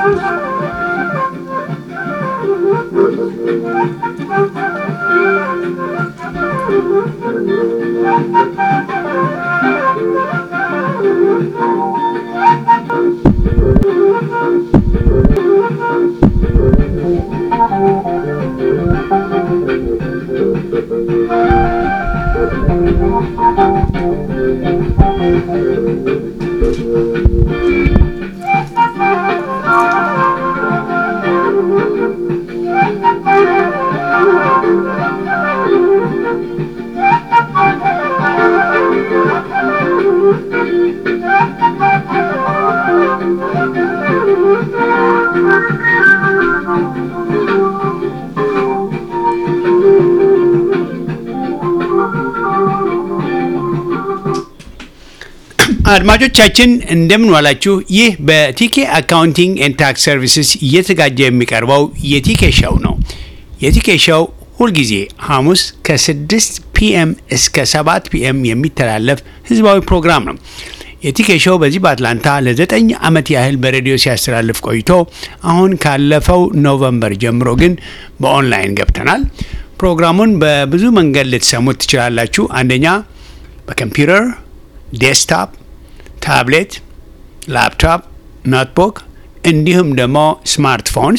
አድማጮቻችን እንደምን ዋላችሁ። ይህ በቲኬ አካውንቲንግ ኤንድ ታክስ ሰርቪስስ እየተዘጋጀ የሚቀርበው የቲኬ ሸው ነው። የቲኬ ሸው ሁልጊዜ ሐሙስ ከ6 ፒኤም እስከ 7 ፒኤም የሚተላለፍ ህዝባዊ ፕሮግራም ነው። የቲኬ ሾው በዚህ በአትላንታ ለዘጠኝ ዓመት ያህል በሬዲዮ ሲያስተላልፍ ቆይቶ አሁን ካለፈው ኖቨምበር ጀምሮ ግን በኦንላይን ገብተናል። ፕሮግራሙን በብዙ መንገድ ልትሰሙት ትችላላችሁ። አንደኛ በኮምፒውተር ዴስክቶፕ፣ ታብሌት፣ ላፕቶፕ፣ ኖትቡክ እንዲሁም ደግሞ ስማርትፎንስ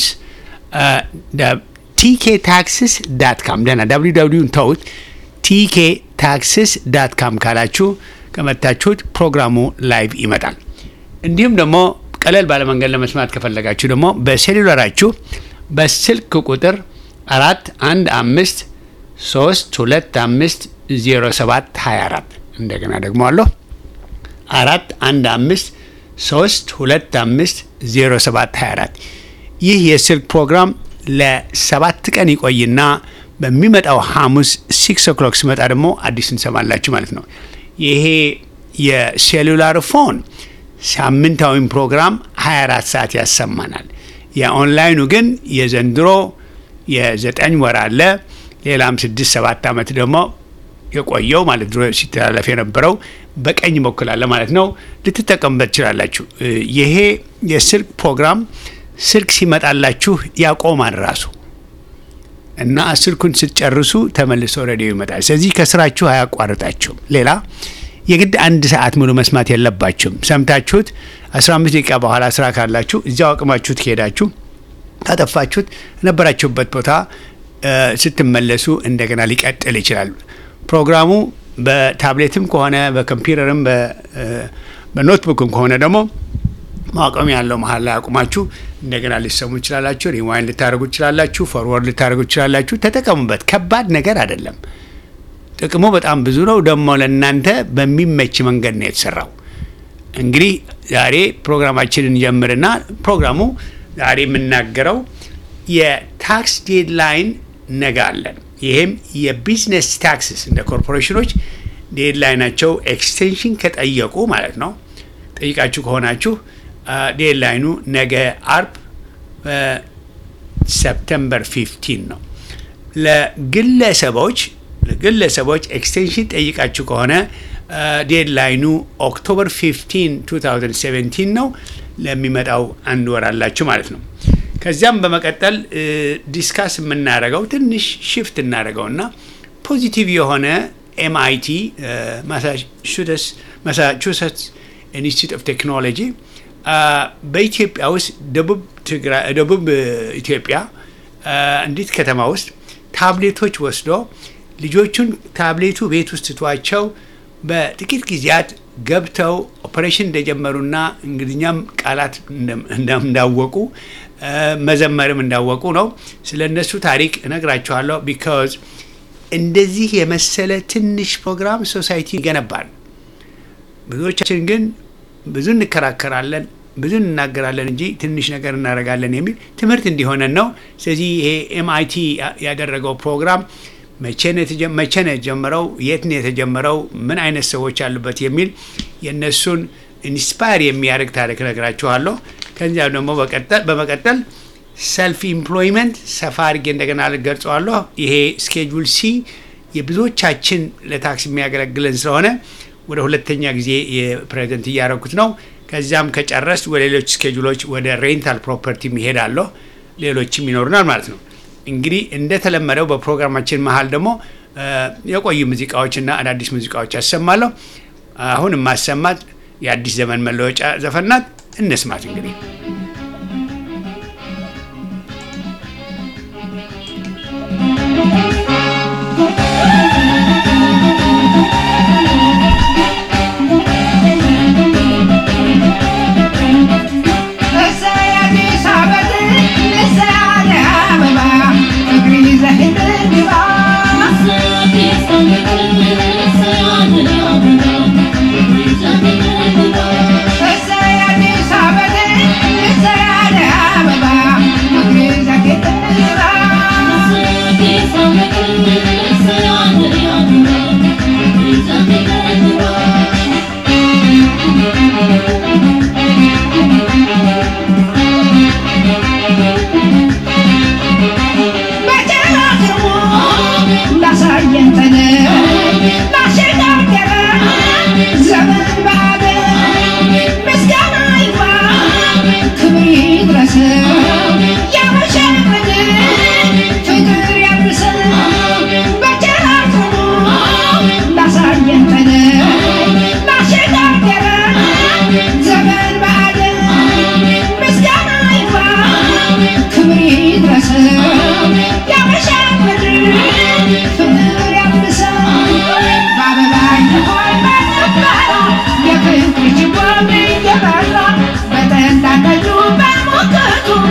ቲኬ ታክስስ ዳት ካም ደህና ደብሊው ደብሊውን ተውት። ቲኬ ታክስስ ዳት ካም ካላችሁ ከመታችሁት ፕሮግራሙ ላይቭ ይመጣል። እንዲሁም ደግሞ ቀለል ባለመንገድ ለመስማት ከፈለጋችሁ ደግሞ በሴሉላራችሁ በስልክ ቁጥር አራት አንድ አምስት ሶስት ሁለት አምስት ዜሮ ሰባት ሀያ አራት እንደገና ደግሞ አለሁ አራት አንድ አምስት ሶስት ሁለት አምስት ዜሮ ሰባት ሀያ አራት ይህ የስልክ ፕሮግራም ለሰባት ቀን ይቆይና በሚመጣው ሐሙስ ሲክስ ኦክሎክ ሲመጣ ደግሞ አዲስ እንሰማላችሁ ማለት ነው። ይሄ የሴሉላር ፎን ሳምንታዊም ፕሮግራም 24 ሰዓት ያሰማናል። የኦንላይኑ ግን የዘንድሮ የዘጠኝ ወር አለ ሌላም ስድስት ሰባት ዓመት ደግሞ የቆየው ማለት ድሮ ሲተላለፍ የነበረው በቀኝ በኩል አለ ማለት ነው። ልትጠቀሙበት ትችላላችሁ። ይሄ የስልክ ፕሮግራም ስልክ ሲመጣላችሁ ያቆማል ራሱ እና ስልኩን ስትጨርሱ ተመልሶ ሬዲዮ ይመጣል። ስለዚህ ከስራችሁ አያቋርጣችሁም። ሌላ የግድ አንድ ሰዓት ሙሉ መስማት የለባችሁም። ሰምታችሁት 15 ደቂቃ በኋላ ስራ ካላችሁ እዚያው አቅማችሁት ከሄዳችሁ ካጠፋችሁት ነበራችሁበት ቦታ ስትመለሱ እንደገና ሊቀጥል ይችላል። ፕሮግራሙ በታብሌትም ከሆነ በኮምፒውተርም በኖትቡክም ከሆነ ደግሞ ማቆም ያለው መሀል ላይ አቁማችሁ እንደገና ሊሰሙ ይችላላችሁ። ሪዋይን ልታደርጉ ይችላላችሁ። ፎርወርድ ልታደርጉ ይችላላችሁ። ተጠቀሙበት። ከባድ ነገር አይደለም። ጥቅሙ በጣም ብዙ ነው። ደግሞ ለእናንተ በሚመች መንገድ ነው የተሰራው። እንግዲህ ዛሬ ፕሮግራማችንን ጀምርና ፕሮግራሙ ዛሬ የምናገረው የታክስ ዴድላይን ነገ አለን። ይህም የቢዝነስ ታክስስ እንደ ኮርፖሬሽኖች ዴድላይናቸው ኤክስቴንሽን ከጠየቁ ማለት ነው። ጠይቃችሁ ከሆናችሁ ዴድላይኑ ነገ አርብ ሰፕተምበር 15 ነው። ለግለሰቦች ለግለሰቦች ኤክስቴንሽን ጠይቃችሁ ከሆነ ዴድላይኑ ኦክቶበር 15 2017 ነው። ለሚመጣው አንድ ወር አላችሁ ማለት ነው። ከዚያም በመቀጠል ዲስካስ የምናደርገው ትንሽ ሽፍት እናደርገውና ፖዚቲቭ የሆነ ኤምአይቲ ማሳቹሴትስ ኢንስቲትዩት ኦፍ ቴክኖሎጂ በኢትዮጵያ ውስጥ ደቡብ ኢትዮጵያ እንዲት ከተማ ውስጥ ታብሌቶች ወስዶ ልጆቹን ታብሌቱ ቤት ውስጥ ትቷቸው በጥቂት ጊዜያት ገብተው ኦፕሬሽን እንደጀመሩና እንግሊኛም ቃላት እንዳወቁ መዘመርም እንዳወቁ ነው። ስለ እነሱ ታሪክ እነግራችኋለሁ። ቢካዝ እንደዚህ የመሰለ ትንሽ ፕሮግራም ሶሳይቲ ይገነባል። ብዙዎቻችን ግን ብዙ እንከራከራለን፣ ብዙ እንናገራለን እንጂ ትንሽ ነገር እናደርጋለን የሚል ትምህርት እንዲሆነን ነው። ስለዚህ ይሄ ኤምአይቲ ያደረገው ፕሮግራም መቼ ነው የተጀመረው? የት ነው የተጀመረው? ምን አይነት ሰዎች አሉበት? የሚል የእነሱን ኢንስፓየር የሚያደርግ ታሪክ እነግራችኋለሁ። ከዚያም ደግሞ በመቀጠል ሰልፍ ኢምፕሎይመንት ሰፋ አድርጌ እንደገና ልገልጸዋለሁ። ይሄ ስኬጁል ሲ የብዙዎቻችን ለታክስ የሚያገለግለን ስለሆነ ወደ ሁለተኛ ጊዜ የፕሬዘንት እያደረኩት ነው። ከዚያም ከጨረስ ወደ ሌሎች ስኬጁሎች ወደ ሬንታል ፕሮፐርቲ ይሄዳለሁ። ሌሎችም ይኖሩናል ማለት ነው። እንግዲህ እንደተለመደው በፕሮግራማችን መሀል ደግሞ የቆዩ ሙዚቃዎችና አዳዲስ ሙዚቃዎች ያሰማለሁ። አሁን የማሰማት የአዲስ ዘመን መለወጫ ዘፈናት እንስማት እንግዲህ Thank you.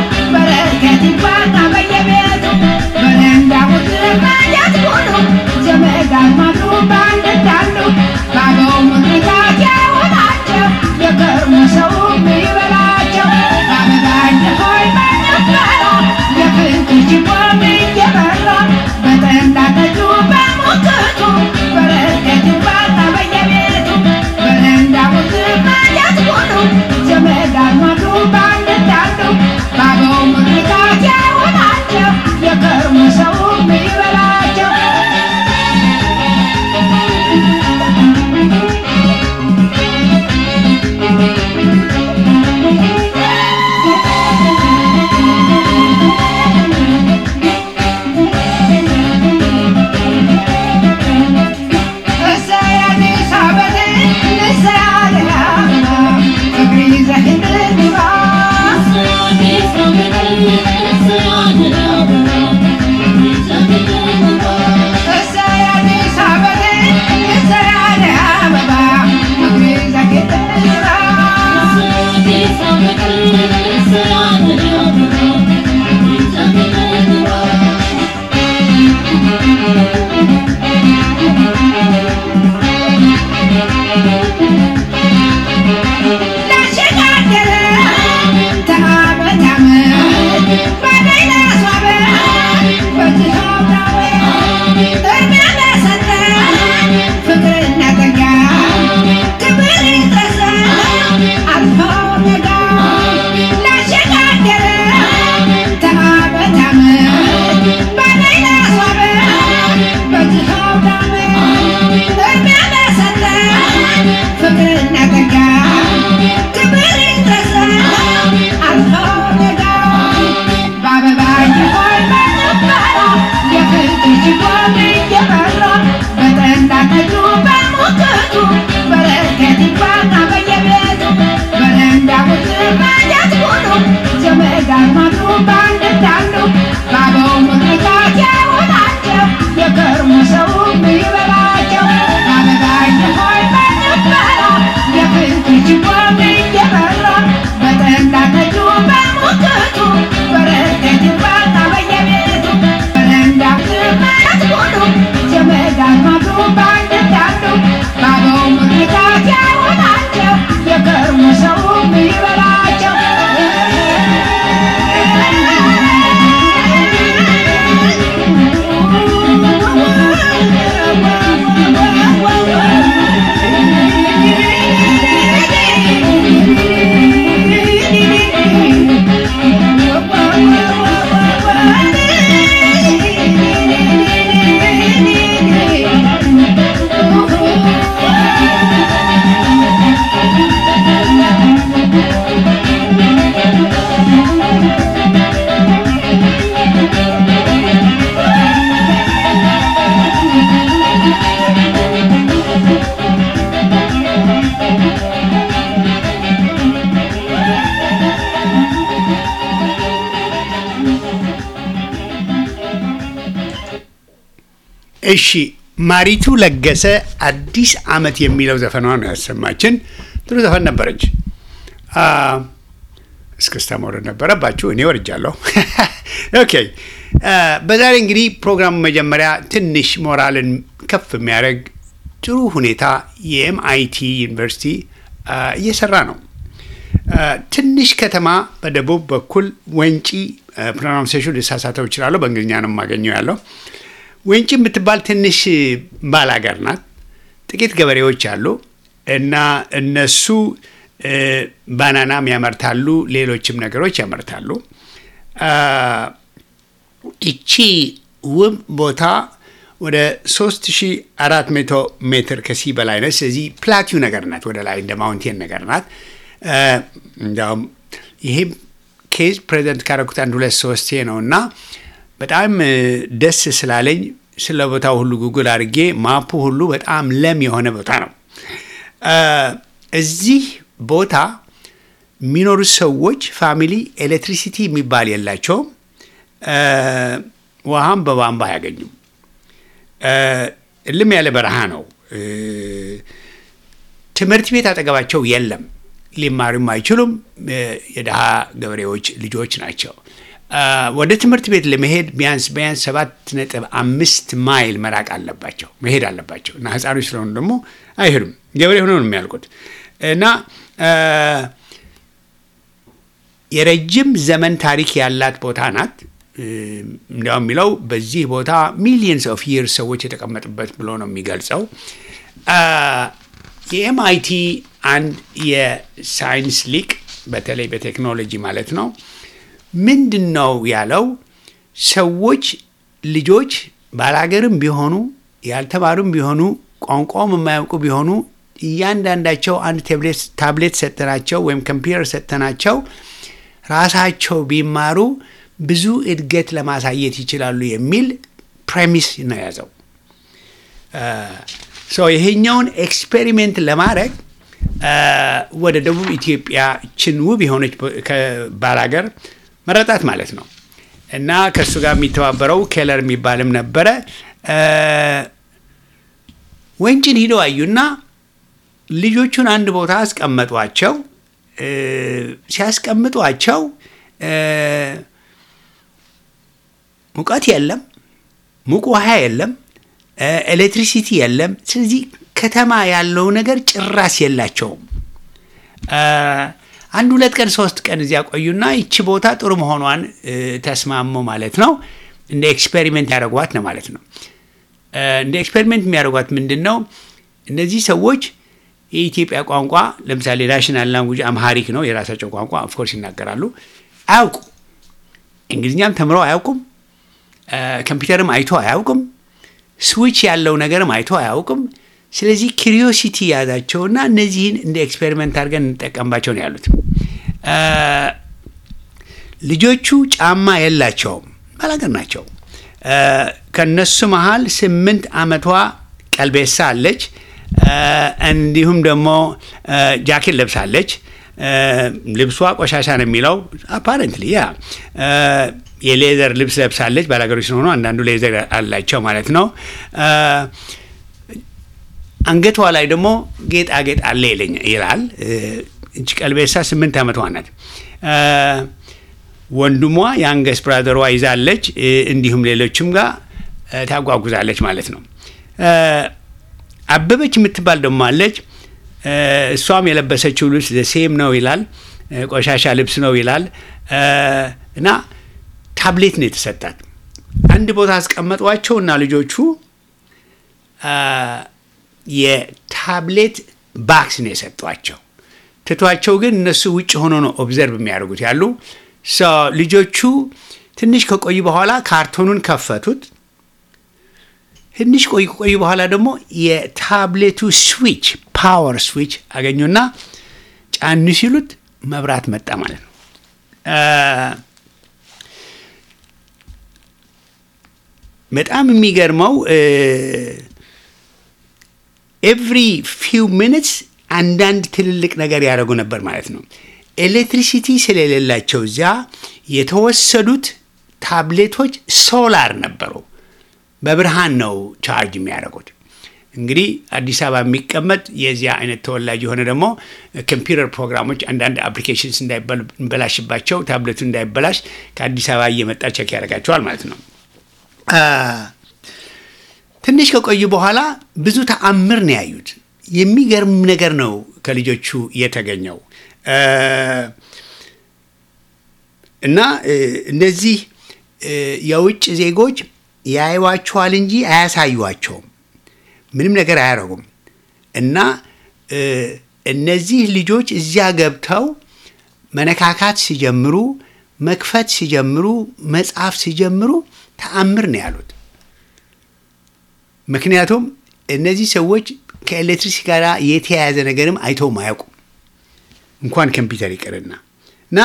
እሺ ማሪቱ ለገሰ አዲስ አመት የሚለው ዘፈኗ ነው ያሰማችን። ጥሩ ዘፈን ነበረች። እስክስታ መውረድ ነበረባችሁ። እኔ ወርጃለሁ። ኦኬ በዛሬ እንግዲህ ፕሮግራሙ መጀመሪያ ትንሽ ሞራልን ከፍ የሚያደርግ ጥሩ ሁኔታ የኤምአይቲ ዩኒቨርሲቲ እየሰራ ነው። ትንሽ ከተማ በደቡብ በኩል ወንጪ ፕሮናንሴሽን ልሳሳተው እችላለሁ። በእንግሊዝኛ ነው የማገኘው ያለው ወንጪ የምትባል ትንሽ ባላገር ናት። ጥቂት ገበሬዎች አሉ እና እነሱ ባናናም ያመርታሉ፣ ሌሎችም ነገሮች ያመርታሉ። ይቺ ውብ ቦታ ወደ 3400 ሜትር ከሲ በላይ ነች። ስለዚህ ፕላቲው ነገር ናት፣ ወደ ላይ እንደ ማውንቴን ነገር ናት። እንዲያውም ይሄ ኬዝ ፕሬዚደንት ካረኩት አንድ ሁለት ሶስቴ ነው እና በጣም ደስ ስላለኝ ስለ ቦታው ሁሉ ጉግል አድርጌ ማፑ ሁሉ በጣም ለም የሆነ ቦታ ነው። እዚህ ቦታ የሚኖሩ ሰዎች ፋሚሊ ኤሌክትሪሲቲ የሚባል የላቸውም። ውሃም በቧንቧ አያገኙም። እልም ያለ በረሃ ነው። ትምህርት ቤት አጠገባቸው የለም። ሊማሩም አይችሉም። የድሃ ገበሬዎች ልጆች ናቸው። ወደ ትምህርት ቤት ለመሄድ ቢያንስ ቢያንስ ሰባት ነጥብ አምስት ማይል መራቅ አለባቸው መሄድ አለባቸው እና ህፃኖች ስለሆኑ ደግሞ አይሄዱም። ገበሬ ሆነው ነው የሚያልቁት እና የረጅም ዘመን ታሪክ ያላት ቦታ ናት። እንዲያው የሚለው በዚህ ቦታ ሚሊየንስ ኦፍ ይርስ ሰዎች የተቀመጡበት ብሎ ነው የሚገልጸው። የኤምአይቲ አንድ የሳይንስ ሊቅ በተለይ በቴክኖሎጂ ማለት ነው ምንድን ነው ያለው? ሰዎች ልጆች ባላገርም ቢሆኑ ያልተማሩም ቢሆኑ ቋንቋውም የማያውቁ ቢሆኑ እያንዳንዳቸው አንድ ታብሌት ሰጥተናቸው ወይም ኮምፒውተር ሰጥተናቸው ራሳቸው ቢማሩ ብዙ እድገት ለማሳየት ይችላሉ የሚል ፕሬሚስ ነው የያዘው። ይሄኛውን ኤክስፔሪሜንት ለማድረግ ወደ ደቡብ ኢትዮጵያ ችን ውብ የሆነች ባላገር መረጣት ማለት ነው እና ከእሱ ጋር የሚተባበረው ኬለር የሚባልም ነበረ። ወንጭን ሂደው አዩና ልጆቹን አንድ ቦታ አስቀመጧቸው። ሲያስቀምጧቸው ሙቀት የለም፣ ሙቅ ውሃ የለም፣ ኤሌክትሪሲቲ የለም። ስለዚህ ከተማ ያለው ነገር ጭራስ የላቸውም። አንድ ሁለት ቀን ሶስት ቀን እዚያ ቆዩና ይቺ ቦታ ጥሩ መሆኗን ተስማሙ ማለት ነው። እንደ ኤክስፔሪሜንት ያደረጓት ነው ማለት ነው። እንደ ኤክስፔሪሜንት የሚያደርጓት ምንድን ነው? እነዚህ ሰዎች የኢትዮጵያ ቋንቋ ለምሳሌ ናሽናል ላንጉጅ አምሃሪክ ነው የራሳቸው ቋንቋ ኦፍኮርስ ይናገራሉ። አያውቁ እንግሊዝኛም ተምረው አያውቁም። ኮምፒውተርም አይቶ አያውቅም። ስዊች ያለው ነገርም አይቶ አያውቅም። ስለዚህ ኪሪዮሲቲ ያዛቸውና እነዚህን እንደ ኤክስፔሪመንት አድርገን እንጠቀምባቸው ነው ያሉት። ልጆቹ ጫማ የላቸውም፣ ባላገር ናቸው። ከነሱ መሀል ስምንት ዓመቷ ቀልቤሳ አለች። እንዲሁም ደግሞ ጃኬት ለብሳለች። ልብሷ ቆሻሻ ነው የሚለው አፓረንትሊ ያ የሌዘር ልብስ ለብሳለች። ባላገሮች ስለሆኑ አንዳንዱ ሌዘር አላቸው ማለት ነው። አንገቷ ላይ ደግሞ ጌጣጌጥ አለ ይላል። እች ቀልቤሳ ስምንት ዓመቷ ናት። ወንድሟ የአንገስ ብራዘሯ ይዛለች። እንዲሁም ሌሎችም ጋር ታጓጉዛለች ማለት ነው። አበበች የምትባል ደግሞ አለች። እሷም የለበሰችው ልብስ ሴም ነው ይላል። ቆሻሻ ልብስ ነው ይላል እና ታብሌት ነው የተሰጣት። አንድ ቦታ አስቀመጧቸው እና ልጆቹ የታብሌት ባክስ ነው የሰጧቸው። ትቷቸው ግን እነሱ ውጭ ሆኖ ነው ኦብዘርቭ የሚያደርጉት ያሉ ልጆቹ ትንሽ ከቆዩ በኋላ ካርቶኑን ከፈቱት። ትንሽ ቆይ ቆዩ በኋላ ደግሞ የታብሌቱ ስዊች ፓወር ስዊች አገኙና ጫን ሲሉት መብራት መጣ ማለት ነው። በጣም የሚገርመው ኤቭሪ ፊው ሚኒትስ አንዳንድ ትልልቅ ነገር ያደረጉ ነበር ማለት ነው። ኤሌክትሪሲቲ ስለሌላቸው እዚያ የተወሰዱት ታብሌቶች ሶላር ነበሩ። በብርሃን ነው ቻርጅ የሚያደርጉት። እንግዲህ አዲስ አበባ የሚቀመጥ የዚያ አይነት ተወላጅ የሆነ ደግሞ ኮምፒውተር ፕሮግራሞች አንዳንድ አፕሊኬሽንስ እንዳይበላሽባቸው ታብሌቱ እንዳይበላሽ ከአዲስ አበባ እየመጣ ቸክ ያደርጋቸዋል ማለት ነው። ትንሽ ከቆዩ በኋላ ብዙ ተአምር ነው ያዩት። የሚገርም ነገር ነው ከልጆቹ የተገኘው እና እነዚህ የውጭ ዜጎች ያዩዋቸዋል እንጂ አያሳዩዋቸውም። ምንም ነገር አያደርጉም። እና እነዚህ ልጆች እዚያ ገብተው መነካካት ሲጀምሩ፣ መክፈት ሲጀምሩ፣ መጻፍ ሲጀምሩ ተአምር ነው ያሉት። ምክንያቱም እነዚህ ሰዎች ከኤሌክትሪክ ጋር የተያያዘ ነገርም አይተውም አያውቁም እንኳን ኮምፒውተር ይቅርና እና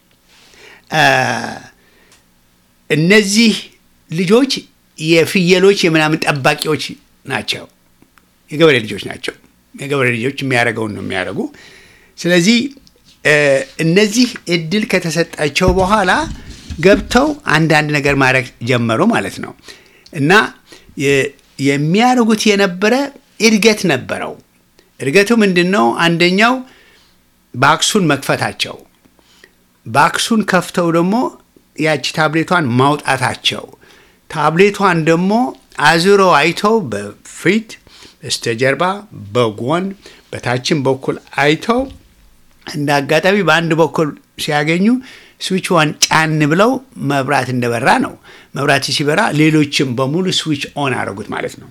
እነዚህ ልጆች የፍየሎች የምናምን ጠባቂዎች ናቸው። የገበሬ ልጆች ናቸው። የገበሬ ልጆች የሚያደርገውን ነው የሚያደርጉ። ስለዚህ እነዚህ እድል ከተሰጣቸው በኋላ ገብተው አንዳንድ ነገር ማድረግ ጀመሩ ማለት ነው እና የሚያደርጉት የነበረ እድገት ነበረው። እድገቱ ምንድን ነው? አንደኛው ባክሱን መክፈታቸው፣ ባክሱን ከፍተው ደግሞ ያቺ ታብሌቷን ማውጣታቸው፣ ታብሌቷን ደግሞ አዙረው አይተው በፊት በስተጀርባ፣ በጎን፣ በታችን በኩል አይተው እንደ አጋጣሚ በአንድ በኩል ሲያገኙ ስዊች ዋን ጫን ብለው መብራት እንደበራ ነው። መብራት ሲበራ ሌሎችም በሙሉ ስዊች ኦን አደረጉት ማለት ነው።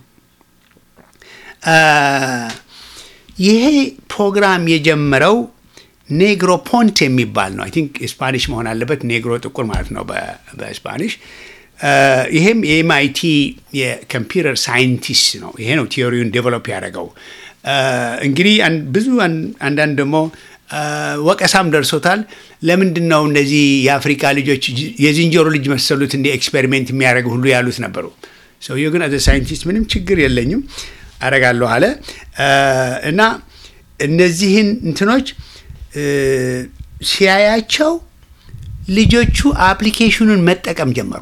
ይሄ ፕሮግራም የጀመረው ኔግሮ ፖንት የሚባል ነው። አይ ቲንክ ስፓኒሽ መሆን አለበት። ኔግሮ ጥቁር ማለት ነው በስፓኒሽ። ይሄም የኤምአይቲ የኮምፒውተር ሳይንቲስት ነው። ይሄ ነው ቲዮሪውን ዴቨሎፕ ያደረገው። እንግዲህ ብዙ አንዳንድ ደግሞ ወቀሳም ደርሶታል። ለምንድን ነው እነዚህ የአፍሪካ ልጆች የዝንጀሮ ልጅ መሰሉት እንደ ኤክስፔሪሜንት የሚያደርግ ሁሉ ያሉት ነበሩ። ሰውየው ግን አዘ ሳይንቲስት ምንም ችግር የለኝም አረጋለሁ አለ እና እነዚህን እንትኖች ሲያያቸው ልጆቹ አፕሊኬሽኑን መጠቀም ጀመሩ።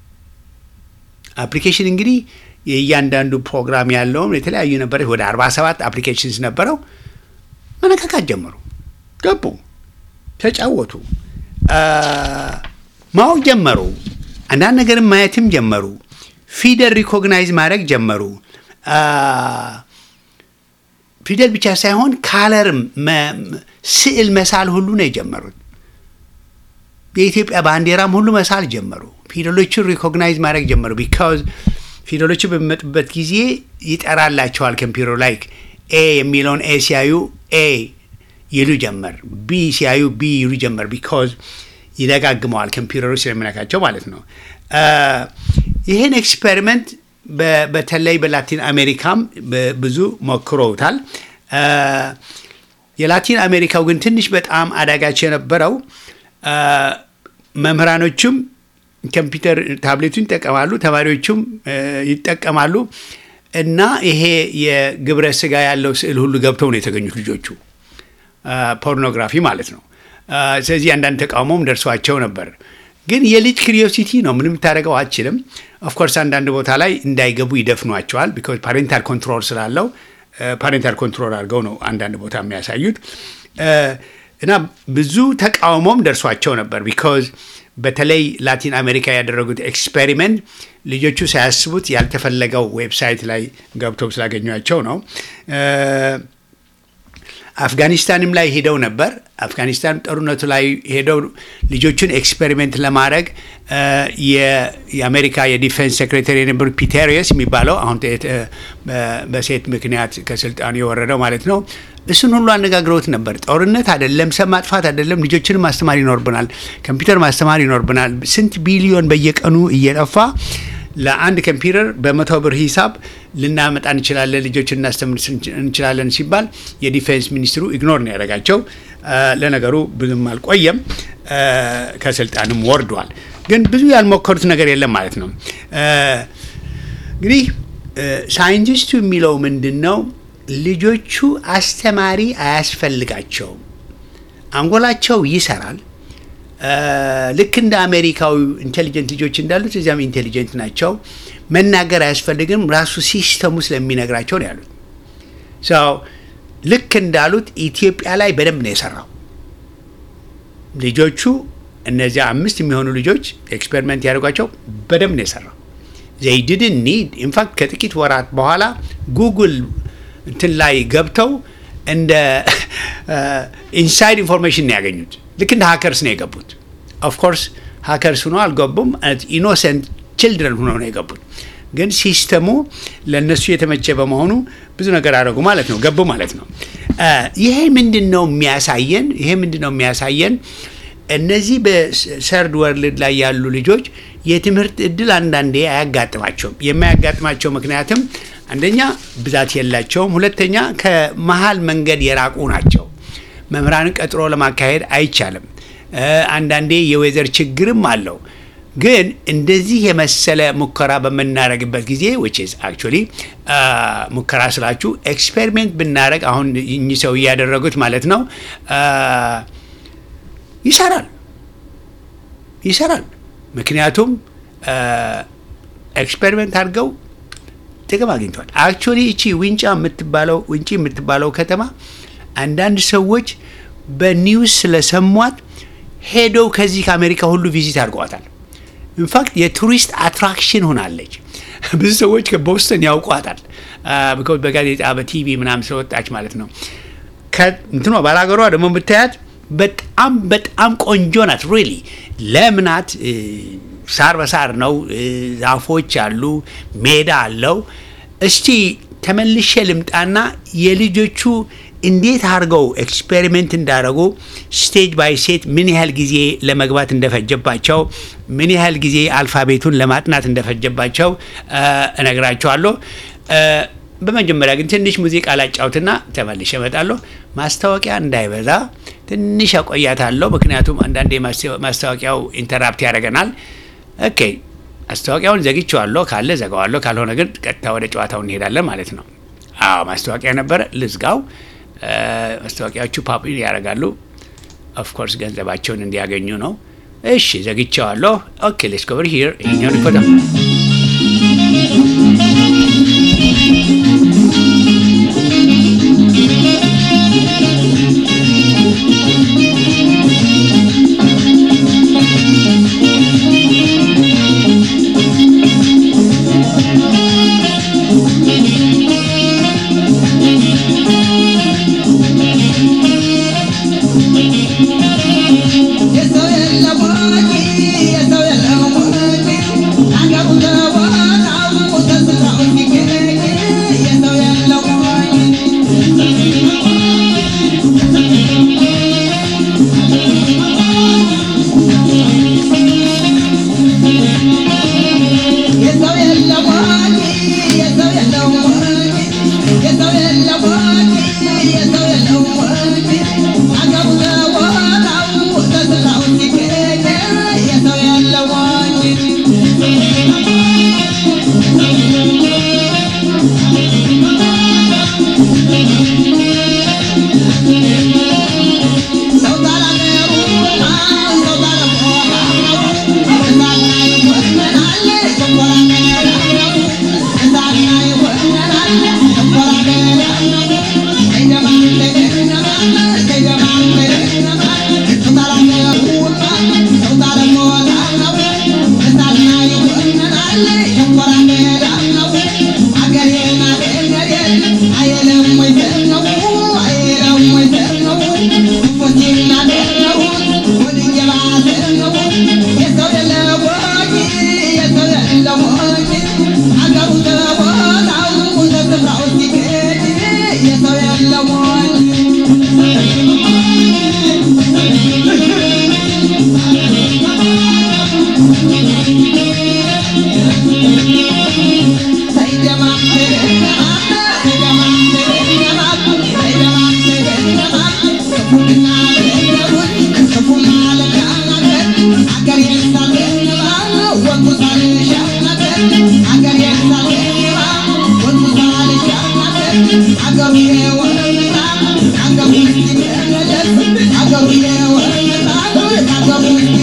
አፕሊኬሽን እንግዲህ የእያንዳንዱ ፕሮግራም ያለውም የተለያዩ ነበረ። ወደ 47 አፕሊኬሽንስ ነበረው። መነካካት ጀመሩ። ገቡ፣ ተጫወቱ፣ ማወቅ ጀመሩ። አንዳንድ ነገርም ማየትም ጀመሩ። ፊደል ሪኮግናይዝ ማድረግ ጀመሩ። ፊደል ብቻ ሳይሆን ካለርም ስዕል መሳል ሁሉ ነው የጀመሩት። የኢትዮጵያ ባንዲራም ሁሉ መሳል ጀመሩ። ፊደሎቹን ሪኮግናይዝ ማድረግ ጀመሩ። ቢካዝ ፊደሎቹ በሚመጡበት ጊዜ ይጠራላቸዋል ኮምፒውተር ላይክ ኤ የሚለውን ኤ ሲያዩ ኤ ይሉ ጀመር፣ ቢ ሲያዩ ቢ ይሉ ጀመር። ቢካዝ ይደጋግመዋል ኮምፒውተሮች ስለሚነካቸው ማለት ነው። ይህን ኤክስፔሪመንት በተለይ በላቲን አሜሪካም ብዙ ሞክረውታል። የላቲን አሜሪካው ግን ትንሽ በጣም አዳጋች የነበረው መምህራኖቹም ኮምፒውተር ታብሌቱን ይጠቀማሉ፣ ተማሪዎቹም ይጠቀማሉ እና ይሄ የግብረ ስጋ ያለው ስዕል ሁሉ ገብተው ነው የተገኙት ልጆቹ፣ ፖርኖግራፊ ማለት ነው። ስለዚህ አንዳንድ ተቃውሞም ደርሷቸው ነበር። ግን የልጅ ክሪዮሲቲ ነው፣ ምንም የምታደርገው አችልም። ኦፍኮርስ አንዳንድ ቦታ ላይ እንዳይገቡ ይደፍኗቸዋል። ቢኮዝ ፓሬንታል ኮንትሮል ስላለው ፓሬንታል ኮንትሮል አድርገው ነው አንዳንድ ቦታ የሚያሳዩት እና ብዙ ተቃውሞም ደርሷቸው ነበር። ቢኮዝ በተለይ ላቲን አሜሪካ ያደረጉት ኤክስፔሪመንት ልጆቹ ሳያስቡት ያልተፈለገው ዌብሳይት ላይ ገብተው ስላገኟቸው ነው። አፍጋኒስታንም ላይ ሄደው ነበር። አፍጋኒስታን ጦርነቱ ላይ ሄደው ልጆቹን ኤክስፔሪሜንት ለማድረግ የአሜሪካ የዲፌንስ ሴክሬታሪ የነበሩት ፒቴሪየስ የሚባለው አሁን በሴት ምክንያት ከስልጣኑ የወረደው ማለት ነው። እሱን ሁሉ አነጋግረውት ነበር። ጦርነት አይደለም፣ ሰም ማጥፋት አይደለም፣ ልጆችንም ማስተማር ይኖርብናል፣ ኮምፒውተር ማስተማር ይኖርብናል። ስንት ቢሊዮን በየቀኑ እየጠፋ ለአንድ ኮምፒውተር በመቶ ብር ሂሳብ ልናመጣ እንችላለን፣ ልጆች እናስተምር እንችላለን ሲባል የዲፌንስ ሚኒስትሩ ኢግኖር ነው ያደረጋቸው። ለነገሩ ብዙም አልቆየም፣ ከስልጣንም ወርዷል። ግን ብዙ ያልሞከሩት ነገር የለም ማለት ነው። እንግዲህ ሳይንቲስቱ የሚለው ምንድን ነው? ልጆቹ አስተማሪ አያስፈልጋቸውም። አንጎላቸው ይሰራል፣ ልክ እንደ አሜሪካዊ ኢንቴሊጀንት ልጆች እንዳሉት እዚያም ኢንቴሊጀንት ናቸው። መናገር አያስፈልግም፣ ራሱ ሲስተሙ ስለሚነግራቸው ነው ያሉት። ሰው ልክ እንዳሉት ኢትዮጵያ ላይ በደንብ ነው የሰራው። ልጆቹ እነዚያ አምስት የሚሆኑ ልጆች ኤክስፔሪመንት ያደርጓቸው በደንብ ነው የሰራው። ዘይ ዲድን ኒድ ኢንፋክት ከጥቂት ወራት በኋላ ጉግል እንትን ላይ ገብተው እንደ ኢንሳይድ ኢንፎርሜሽን ነው ያገኙት። ልክ እንደ ሀከርስ ነው የገቡት። ኦፍኮርስ ሀከርስ ሆኖ አልገቡም። ኢኖሰንት ችልድረን ሆኖ ነው የገቡት። ግን ሲስተሙ ለእነሱ የተመቸ በመሆኑ ብዙ ነገር አደረጉ ማለት ነው፣ ገቡ ማለት ነው። ይሄ ምንድን ነው የሚያሳየን? ይሄ ምንድን ነው የሚያሳየን? እነዚህ በሰርድ ወርልድ ላይ ያሉ ልጆች የትምህርት እድል አንዳንዴ አያጋጥማቸውም። የማያጋጥማቸው ምክንያትም አንደኛ ብዛት የላቸውም፣ ሁለተኛ ከመሀል መንገድ የራቁ ናቸው። መምህራንን ቀጥሮ ለማካሄድ አይቻልም። አንዳንዴ የዌዘር ችግርም አለው። ግን እንደዚህ የመሰለ ሙከራ በምናደርግበት ጊዜ ዊች ኢዝ አክቹዋሊ ሙከራ ስላችሁ ኤክስፔሪሜንት ብናደርግ አሁን እኚህ ሰው እያደረጉት ማለት ነው ይሰራል ይሰራል። ምክንያቱም ኤክስፔሪሜንት አድርገው ጥቅም አግኝቷል። አክቹዋሊ እቺ ዊንጫ የምትባለው ውንጪ የምትባለው ከተማ አንዳንድ ሰዎች በኒውስ ስለሰሟት ሄደው ከዚህ ከአሜሪካ ሁሉ ቪዚት አድርገዋታል። ኢንፋክት የቱሪስት አትራክሽን ሆናለች። ብዙ ሰዎች ከቦስተን ያውቋታል። በጋዜጣ በቲቪ ምናምን ስለወጣች ማለት ነው። እንትኗ ባላገሯ ደግሞ ብታያት በጣም በጣም ቆንጆ ናት። ሪሊ ለምናት ሳር በሳር ነው። ዛፎች አሉ፣ ሜዳ አለው። እስቲ ተመልሼ ልምጣና የልጆቹ እንዴት አድርገው ኤክስፔሪሜንት እንዳደረጉ ስቴጅ ባይ ስቴጅ ምን ያህል ጊዜ ለመግባት እንደፈጀባቸው ምን ያህል ጊዜ አልፋቤቱን ለማጥናት እንደፈጀባቸው እነግራቸዋለሁ። በመጀመሪያ ግን ትንሽ ሙዚቃ ላጫውትና ተመልሼ እመጣለሁ። ማስታወቂያ እንዳይበዛ ትንሽ አቆያታለሁ፣ ምክንያቱም አንዳንዴ ማስታወቂያው ኢንተራፕት ያደርገናል። ኦኬ ማስታወቂያውን ዘግቼዋለሁ። ካለ ዘጋዋለሁ፣ ካልሆነ ግን ቀጥታ ወደ ጨዋታው እንሄዳለን ማለት ነው። አዎ ማስታወቂያ ነበረ፣ ልዝጋው። ማስታወቂያዎቹ ፓፕ ያደርጋሉ። ኦፍኮርስ ገንዘባቸውን እንዲያገኙ ነው። እሺ ዘግቼዋለሁ። ኦኬ ሌትስ ጎ ኦቨር ሂር ይሄኛው ሪፖርት I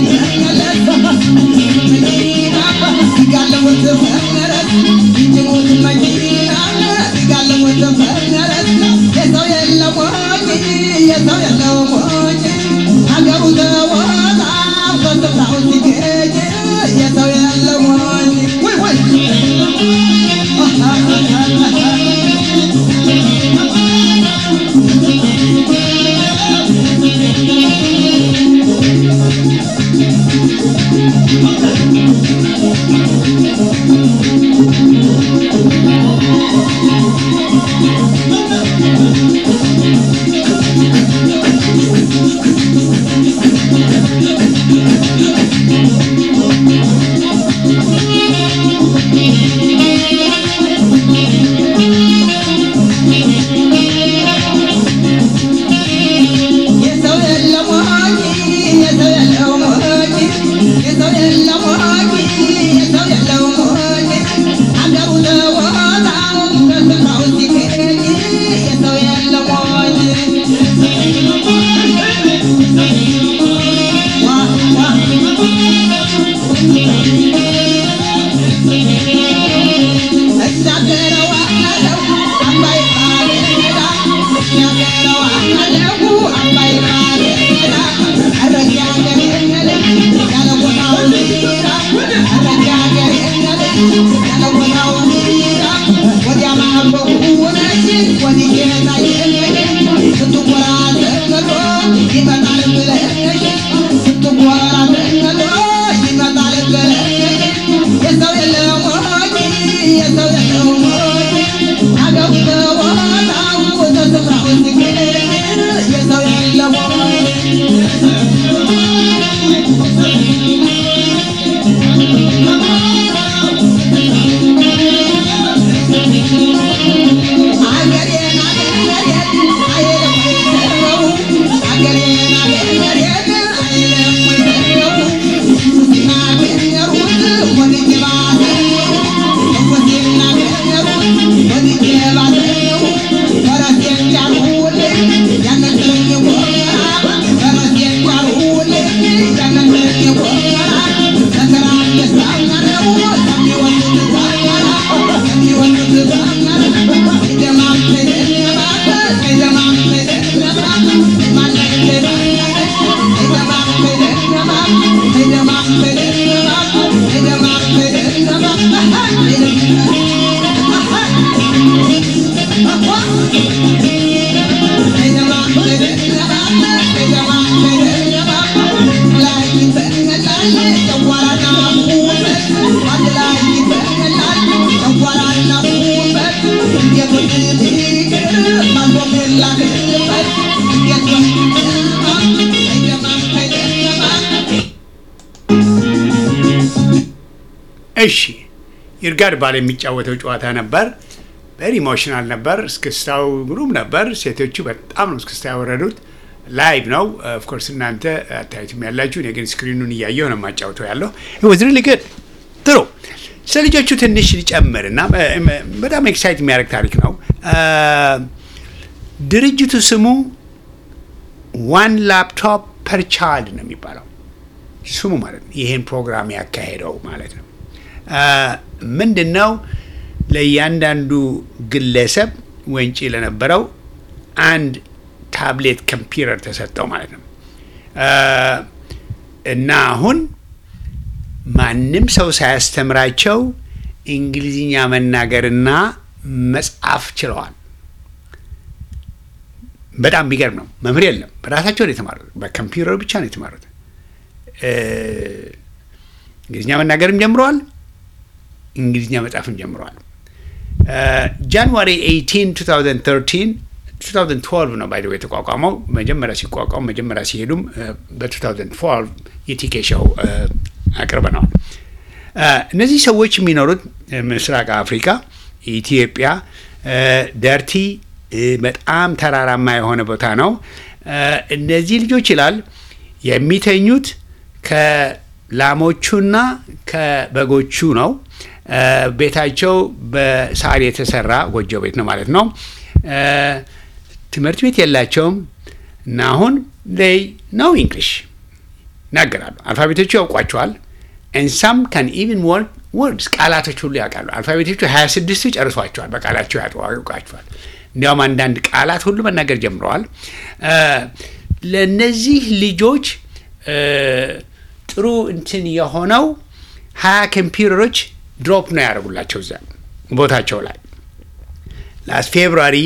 እሺ ይርጋድ ባል የሚጫወተው ጨዋታ ነበር። ቨሪ ኢሞሽናል ነበር። እስክስታው ግሩም ነበር። ሴቶቹ በጣም ነው እስክስታ ያወረዱት። ላይቭ ነው ኦፍኮርስ፣ እናንተ አታዩትም ያላችሁ፣ እኔ ግን ስክሪኑን እያየሁ ነው የማጫወተው ያለው ወዝ ሪሊ ጉድ ጥሩ። ስለ ልጆቹ ትንሽ ሊጨምር እና በጣም ኤክሳይት የሚያደርግ ታሪክ ነው። ድርጅቱ ስሙ ዋን ላፕቶፕ ፐር ቻይልድ ነው የሚባለው ስሙ ማለት ነው። ይህን ፕሮግራም ያካሄደው ማለት ነው። ምንድን ነው ለእያንዳንዱ ግለሰብ ወንጪ ለነበረው አንድ ታብሌት ኮምፒውተር ተሰጠው ማለት ነው እና አሁን ማንም ሰው ሳያስተምራቸው እንግሊዝኛ መናገርና መጻፍ ችለዋል። በጣም ቢገርም ነው። መምህር የለም፣ በራሳቸው ነው የተማሩት። በኮምፒውተር ብቻ ነው የተማሩት። እንግሊዝኛ መናገርም ጀምረዋል። እንግሊዝኛ መጻፍም ጀምረዋል። ጃንዋሪ 18 2013 2012 ነው ባይ የተቋቋመው። መጀመሪያ ሲቋቋሙ መጀመሪያ ሲሄዱም በ2012 የቲኬ ሾው አቅርበነዋል። እነዚህ ሰዎች የሚኖሩት ምስራቅ አፍሪካ፣ ኢትዮጵያ፣ ደርቲ በጣም ተራራማ የሆነ ቦታ ነው። እነዚህ ልጆች ይላል የሚተኙት ከላሞቹና ከበጎቹ ነው። ቤታቸው በሳር የተሰራ ጎጆ ቤት ነው ማለት ነው። ትምህርት ቤት የላቸውም እና አሁን ይ ነው እንግሊሽ ይናገራሉ። አልፋቤቶቹ ያውቋቸዋል። ኤንሳም ካን ኢቭን ወርድ ወርድስ ቃላቶች ሁሉ ያውቃሉ። አልፋቤቶቹ ሀያ ስድስቱ ጨርሷቸዋል። በቃላቸው ያውቋቸዋል። እንዲያውም አንዳንድ ቃላት ሁሉ መናገር ጀምረዋል። ለእነዚህ ልጆች ጥሩ እንትን የሆነው ሀያ ኮምፒውተሮች ድሮፕ ነው ያደርጉላቸው እዛ ቦታቸው ላይ ላስት ፌብሩዋሪ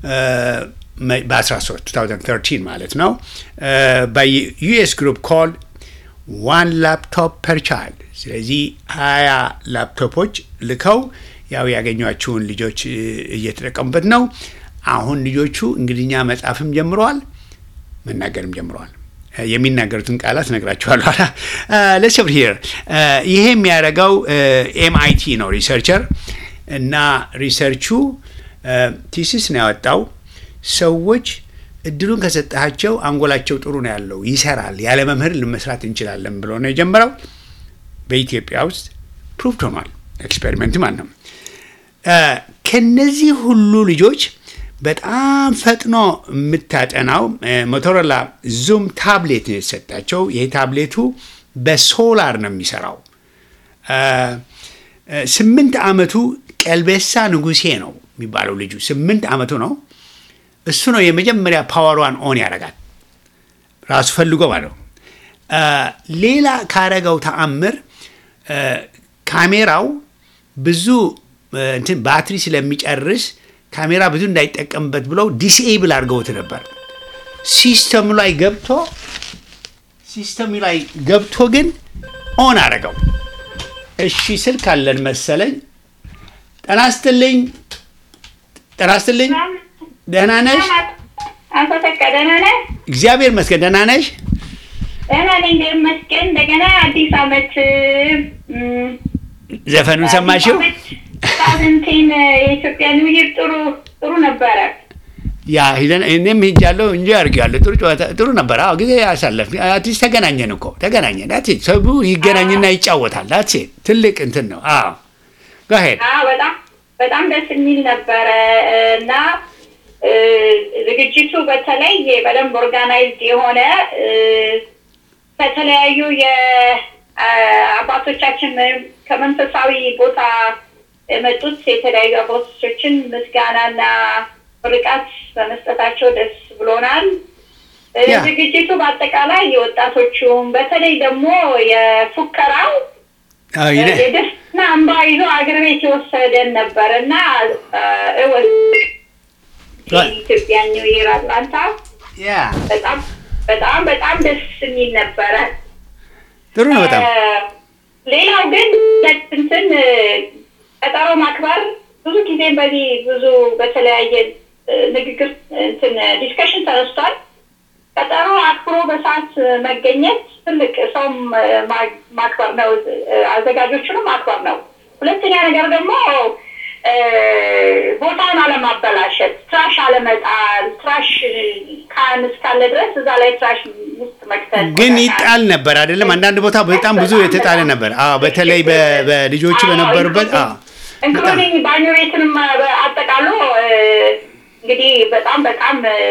በ13 2013 ማለት ነው በዩኤስ ግሩፕ ኮል ዋን ላፕቶፕ ፐር ቻይልድ። ስለዚህ ሀያ ላፕቶፖች ልከው ያው ያገኟቸውን ልጆች እ፣ እየተጠቀሙበት ነው። አሁን ልጆቹ እንግሊዝኛ መጻፍም ጀምረዋል፣ መናገርም ጀምረዋል። እ፣ የሚናገሩትን ቃላት ነግራችኋለሁ። ለሰብር ሂር ይሄ የሚያደርገው ኤምአይቲ ነው ሪሰርቸር እና ሪሰርቹ ቲሲስ ነው ያወጣው። ሰዎች እድሉን ከሰጣቸው አንጎላቸው ጥሩ ነው ያለው ይሰራል፣ ያለ መምህር ልመስራት እንችላለን ብሎ ነው የጀመረው። በኢትዮጵያ ውስጥ ፕሩቭድ ሆኗል። ኤክስፔሪመንት ማለት ነው። እ፣ ከነዚህ ሁሉ ልጆች በጣም ፈጥኖ የምታጠናው እ፣ ሞቶሮላ ዙም ታብሌት ነው የተሰጣቸው። ይሄ ታብሌቱ በሶላር ነው የሚሰራው። እ፣ እ፣ ስምንት ዓመቱ ቀልቤሳ ንጉሴ ነው የሚባለው ልጁ ስምንት ዓመቱ ነው። እሱ ነው የመጀመሪያ ፓወሯን ኦን ያደርጋል ራሱ ፈልጎ ማለት ነው። እ፣ ሌላ ካረገው ተአምር እ፣ ካሜራው ብዙ እ፣ እንትን ባትሪ ስለሚጨርስ ካሜራ ብዙ እንዳይጠቀምበት ብለው ዲስኤብል አድርገውት ነበር። ሲስተሙ ላይ ገብቶ ሲስተሙ ላይ ገብቶ ግን ኦን አደረገው። እሺ ስልክ አለን መሰለኝ። ጤና ይስጥልኝ። ጤና ይስጥልኝ። ደህና ነሽ? አቶ ተካ ደህና ነህ? እግዚአብሔር ይመስገን። ደህና ነሽ? ደህና ነኝ እግዚአብሔር ይመስገን። እንደገና አዲስ ዓመት እም፣ ዘፈኑን ሰማሽው? ሳምንቴን የኢትዮጵያ ኒው ይር ጥሩ ጥሩ ነበረ። ያ ሂደን እኔም ሄጃለሁ እንጂ አድርጌያለሁ። ጥሩ ጨዋታ ጥሩ ነበር። አዎ ጊዜ ያሳለፍ አትሊስት ተገናኘን እኮ ተገናኘን። ዳት ሰቡ ይገናኝና ይጫወታል። ዳት ትልቅ እንትን ነው። አዎ ጋሄድ አዎ በጣም በጣም ደስ የሚል ነበረ እና እ፣ ዝግጅቱ በተለይ በደንብ ኦርጋናይዝድ የሆነ እ፣ ከተለያዩ የአባቶቻችን ከመንፈሳዊ ቦታ የመጡት የተለያዩ አባቶቻችን ምስጋናና ምርቃት በመስጠታቸው ደስ ብሎናል። እ፣ ያ። ዝግጅቱ በአጠቃላይ የወጣቶቹም በተለይ ደግሞ የፉከራው የደስና እንባ ይዞ አገር ቤት የወሰደን ነበር እና እወስ የኢትዮጵያ ኒው ይር አትላንታ ያ በጣም በጣም በጣም ደስ የሚል ነበረ። ጥሩ ነው በጣም እ፣ ሌላው ግን እንትን እ፣ ቀጠሮ ማክበር ብዙ ጊዜ በዚህ ብዙ በተለያየ እ፣ ንግግር እንትን ዲስከሽን ተነስቷል። ቀጠሮ አክብሮ በሰዓት መገኘት ትልቅ ሰውም እ፣ ማ- ማክበር ነው፣ እ፣ አዘጋጆቹንም ማክበር ነው። ሁለተኛ ነገር ደግሞ እ፣ ቦታውን አለማበላሸት፣ ትራሽ አለመጣል። ትራሽ ካን እስካለ ድረስ እዛ ላይ ትራሽ ውስጥ መክተት ግን ይጣል ነበር አይደለም? አንዳንድ ቦታ በጣም ብዙ የተጣለ ነበር። አዎ በተለይ በ- በልጆቹ በነበሩበት አዎ በጣም ኢንክሉዲንግ ባኞ ቤትንም አጠቃሎ እ፣ እንግዲህ በጣም በጣም እ፣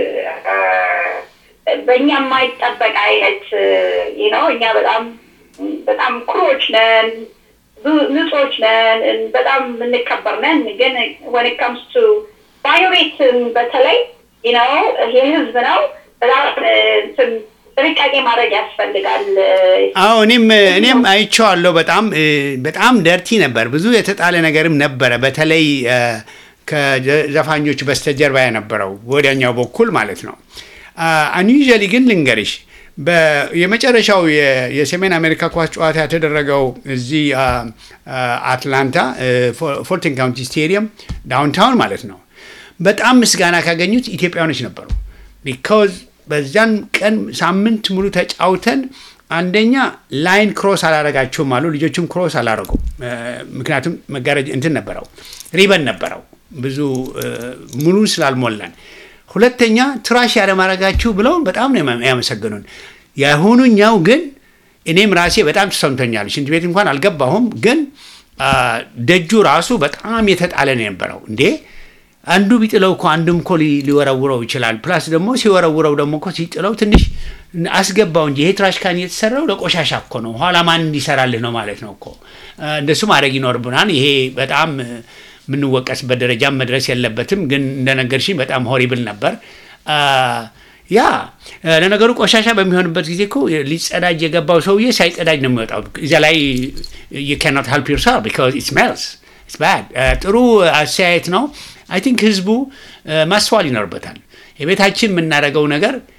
እ፣ በእኛ የማይጠበቅ አይነት ነው። እኛ በጣም በጣም ኩሮች ነን፣ ብዙ- ንጹዎች ነን፣ እ፣ በጣም እንከበር ነን። ግን ወን ከምስ ቱ ባኞ ቤት በተለይ ነው የህዝብ ነው። በጣም እ፣ እንትን ጥንቃቄ ማድረግ ያስፈልጋል። አዎ እኔም እኔም አይቼዋለሁ። በጣም እ፣ በጣም ደርቲ ነበር። ብዙ የተጣለ ነገርም ነበረ። በተለይ እ፣ ከዘፋኞች በስተጀርባ የነበረው ወዲያኛው በኩል ማለት ነው። አንዩዥሊ ግን ልንገርሽ በ- የመጨረሻው የ- የሰሜን አሜሪካ ኳስ ጨዋታ የተደረገው እዚህ አ፣ አ፣ አትላንታ እ፣ ፎ- ፎርቲን ካውንቲ ስቴዲየም ዳውንታውን ማለት ነው። በጣም ምስጋና ካገኙት ኢትዮጵያኖች ነበሩ። ቢካዝ በዛን ቀን ሳምንት ሙሉ ተጫውተን አንደኛ ላይን ክሮስ አላረጋችሁም አሉ። ልጆችም ክሮስ አላረጉም። እ፣ ምክንያቱም መጋረጃ እንትን ነበረው ሪበን ነበረው ብዙ እ፣ ሙሉን ስላልሞላን። ሁለተኛ ትራሽ ያለማድረጋችሁ ብለው በጣም ነው ያመ- ያመሰገኑን። የአሁኑኛው ግን እኔም ራሴ በጣም ተሰምቶኛል። ሽንት ቤት እንኳን አልገባሁም፣ ግን አ፣ ደጁ ራሱ በጣም የተጣለ ነው የነበረው እንዴ አንዱ ቢጥለው እኮ አንድም እኮ ሊ- ሊወረውረው ይችላል። ፕላስ ደግሞ ሲወረውረው ደግሞ እኮ ሲጥለው ትንሽ አስገባው እንጂ ይሄ ትራሽ ካን የተሰራው ለቆሻሻ እኮ ነው። ኋላ ማን እንዲሰራልህ ነው ማለት ነው እኮ አ፣ እንደሱ ማድረግ ይኖርብናል። ይሄ በጣም እ፣ የምንወቀስበት ደረጃም መድረስ የለበትም። ግን እንደነገርሽኝ በጣም ሆሪብል ነበር። አ፣ ያ እ፣ ለነገሩ ቆሻሻ በሚሆንበት ጊዜ እኮ ሊጸዳጅ የገባው ሰውዬ ሳይጸዳጅ ነው የሚወጣው። እዚያ ላይ you cannot help yourself because it smells it's bad። እ፣ ጥሩ አስተያየት ነው። አይ ቲንክ ህዝቡ እ፣ ማስተዋል ይኖርበታል። የቤታችን የምናደርገው ነገር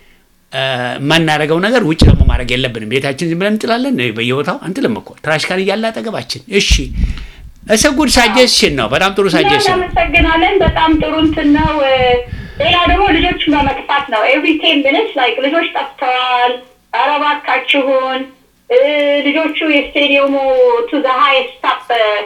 የማናደርገው ነገር ውጭ ደግሞ ማድረግ የለብንም። ቤታችን ዝም ብለን እንጥላለን በየቦታው አንጥልም እኮ ትራሽ ካን እያለ አጠገባችን። እሺ እሰ ጉድ ሳጀስሽን ነው። በጣም ጥሩ ሳጀስሽን ነው። እናመሰግናለን። በጣም ጥሩ እንትን ነው። ሌላ ደግሞ ልጆችን በመጥፋት ነው። ኤቭሪ ቴን ሚኒትስ ላይክ ልጆች ጠፍተዋል፣ ኧረ እባካችሁን ልጆቹ የስቴዲየሙ ቱ ዘ ሃይስት ታፕ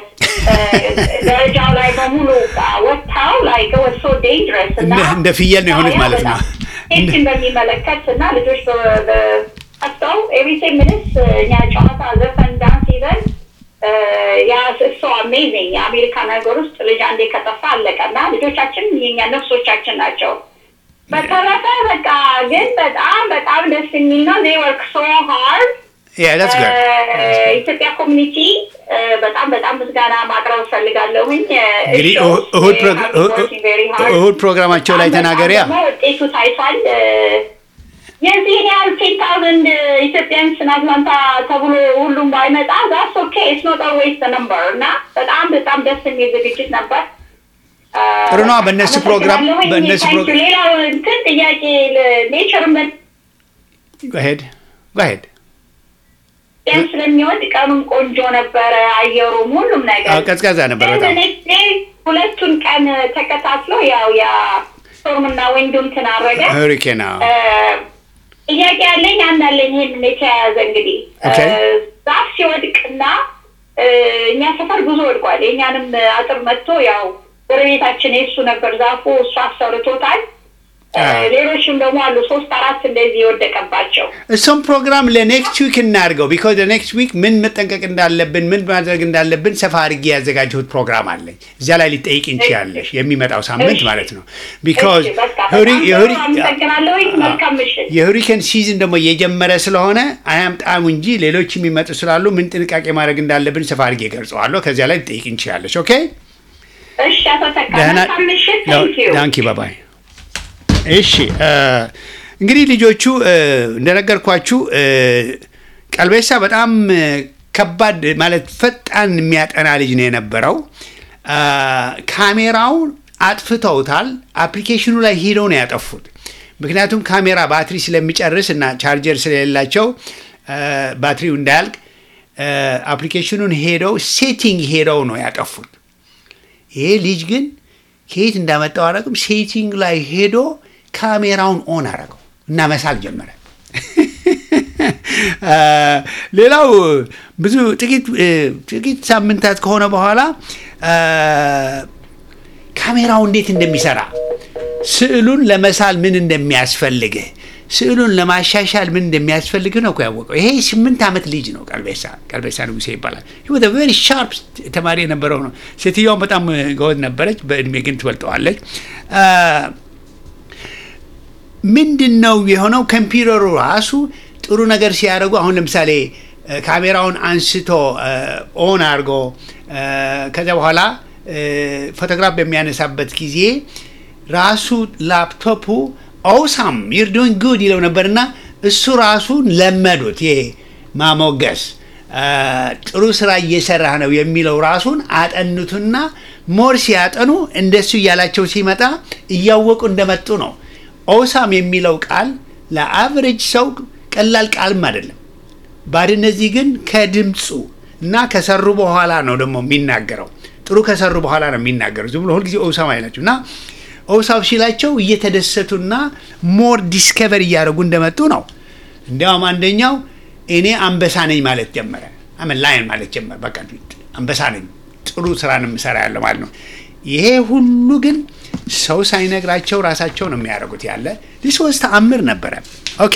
ደረጃው ላይ በሙሉ ወጥተው ላይክ ወስ ሶ ዴንጀረስ እና እንደ ፍየል ነው የሆኑት ማለት ነው። ሴፍቲን በሚመለከት እና ልጆች ጠፍተው ኤቭሪ ቴን ሚኒትስ እኛ ጨዋታ፣ ዘፈን፣ ዳንስ ይዘን ያ እሱ አሜዚንግ የአሜሪካ ነገር ውስጥ ልጅ አንዴ ከጠፋ አለቀ እና ልጆቻችን የኛ ነፍሶቻችን ናቸው። በተረፈ በቃ ግን በጣም በጣም ደስ የሚል ነው። ዜ ወርክ ሶ ሃርድ ኢትዮጵያ ኮሚኒቲ በጣም በጣም ምስጋና ማቅረብ እፈልጋለሁኝ። እንግዲህ እሁድ ፕሮግራማቸው ላይ ተናገሪያ ውጤቱ ታይቷል። የዚህን ያህል ቴን ታውዘንድ ኢትዮጵያንስ አትላንታ ተብሎ ሁሉም ባይመጣ ዛስ ኦኬ ኢትስ ኖት ኦልዌይስ ዘ ነምበር እና በጣም በጣም ደስ የሚል ዝግጅት ነበር። ጥሩ ነው። በእነሱ ፕሮግራም በእነሱ ፕሮግራም ሌላው እንትን ጥያቄ ኔቸር ምን ሄድ ሄድ ያን ስለሚወድ ቀኑም ቆንጆ ነበረ፣ አየሩም ሁሉም ነገር ቀዝቃዛ ነበር በጣም ሁለቱን ቀን ተከታትሎ ያው ያ ስቶርምና ወንዱ እንትን አረገ ሆሪኬን ጥያቄ ያለኝ አንድ አለኝ። ይሄንን የተያያዘ እንግዲህ ዛፍ ሲወድቅና እኛ ሰፈር ብዙ ወድቋል። የእኛንም አጥር መጥቶ ያው ጎረቤታችን የእሱ ነበር ዛፉ፣ እሱ አሰርቶታል። ሌሎችም ደግሞ አሉ ሶስት አራት እንደዚህ የወደቀባቸው። እሱም ፕሮግራም ለኔክስት ዊክ እናድርገው። ቢኮዝ ለኔክስት ዊክ ምን መጠንቀቅ እንዳለብን ምን ማድረግ እንዳለብን ሰፋ አድርጌ ያዘጋጀሁት ፕሮግራም አለኝ። እዚያ ላይ ሊጠይቅ እንችያለሽ፣ የሚመጣው ሳምንት ማለት ነው። ቢኮዝ የሁሪኬን ሲዝን ደግሞ እየጀመረ ስለሆነ አያምጣሙ እንጂ ሌሎች የሚመጡ ስላሉ ምን ጥንቃቄ ማድረግ እንዳለብን ሰፋ አድርጌ ገልጸዋለሁ። ከዚያ ላይ ልጠይቅ እንችያለሽ። ኦኬ ዳንኪ ባባይ እሺ እንግዲህ ልጆቹ እንደነገርኳችሁ ቀልቤሳ በጣም ከባድ ማለት ፈጣን የሚያጠና ልጅ ነው የነበረው። ካሜራውን አጥፍተውታል። አፕሊኬሽኑ ላይ ሄደው ነው ያጠፉት። ምክንያቱም ካሜራ ባትሪ ስለሚጨርስ እና ቻርጀር ስለሌላቸው ባትሪው እንዳያልቅ አፕሊኬሽኑን ሄደው ሴቲንግ ሄደው ነው ያጠፉት። ይሄ ልጅ ግን ከየት እንዳመጣው አረግም ሴቲንግ ላይ ሄዶ ካሜራውን ኦን አረገው እና መሳል ጀመረ። ሌላው ብዙ ጥቂት ጥቂት ሳምንታት ከሆነ በኋላ ካሜራው እንዴት እንደሚሰራ ስዕሉን ለመሳል ምን እንደሚያስፈልግህ ስዕሉን ለማሻሻል ምን እንደሚያስፈልግ ነው እኮ ያወቀው። ይሄ ስምንት ዓመት ልጅ ነው። ቀልቤሳ ቀልቤሳ ንጉሴ ይባላል። ቨሪ ሻርፕ ተማሪ የነበረው ነው። ሴትዮዋን በጣም ጎበዝ ነበረች፣ በእድሜ ግን ትበልጠዋለች። ምንድን ነው የሆነው? ኮምፒውተሩ ራሱ ጥሩ ነገር ሲያደርጉ አሁን ለምሳሌ ካሜራውን አንስቶ ኦን አድርጎ ከዚያ በኋላ ፎቶግራፍ በሚያነሳበት ጊዜ ራሱ ላፕቶፑ ኦሳም ዩር ዶይንግ ጉድ ይለው ነበርና እሱ ራሱ ለመዱት። ይሄ ማሞገስ ጥሩ ስራ እየሰራህ ነው የሚለው ራሱን አጠኑትና ሞር ሲያጠኑ እንደሱ እያላቸው ሲመጣ እያወቁ እንደመጡ ነው። ኦሳም የሚለው ቃል ለአቨሬጅ ሰው ቀላል ቃልም አይደለም። ባድ እነዚህ ግን ከድምፁ እና ከሰሩ በኋላ ነው ደግሞ የሚናገረው። ጥሩ ከሰሩ በኋላ ነው የሚናገረው። ዝም ብሎ ሁልጊዜ ኦሳም አይላቸው እና ኦሳም ሲላቸው እየተደሰቱና ሞር ዲስከቨር እያደረጉ እንደመጡ ነው። እንዲያውም አንደኛው እኔ አንበሳ ነኝ ማለት ጀመረ። አመን ላይን ማለት ጀመረ። በቃ አንበሳ ነኝ፣ ጥሩ ስራ ነው የምሰራ ያለ ማለት ነው። ይሄ ሁሉ ግን ሰው ሳይነግራቸው ራሳቸው ነው የሚያደርጉት። ያለ ሊሶስት ተአምር ነበረ። ኦኬ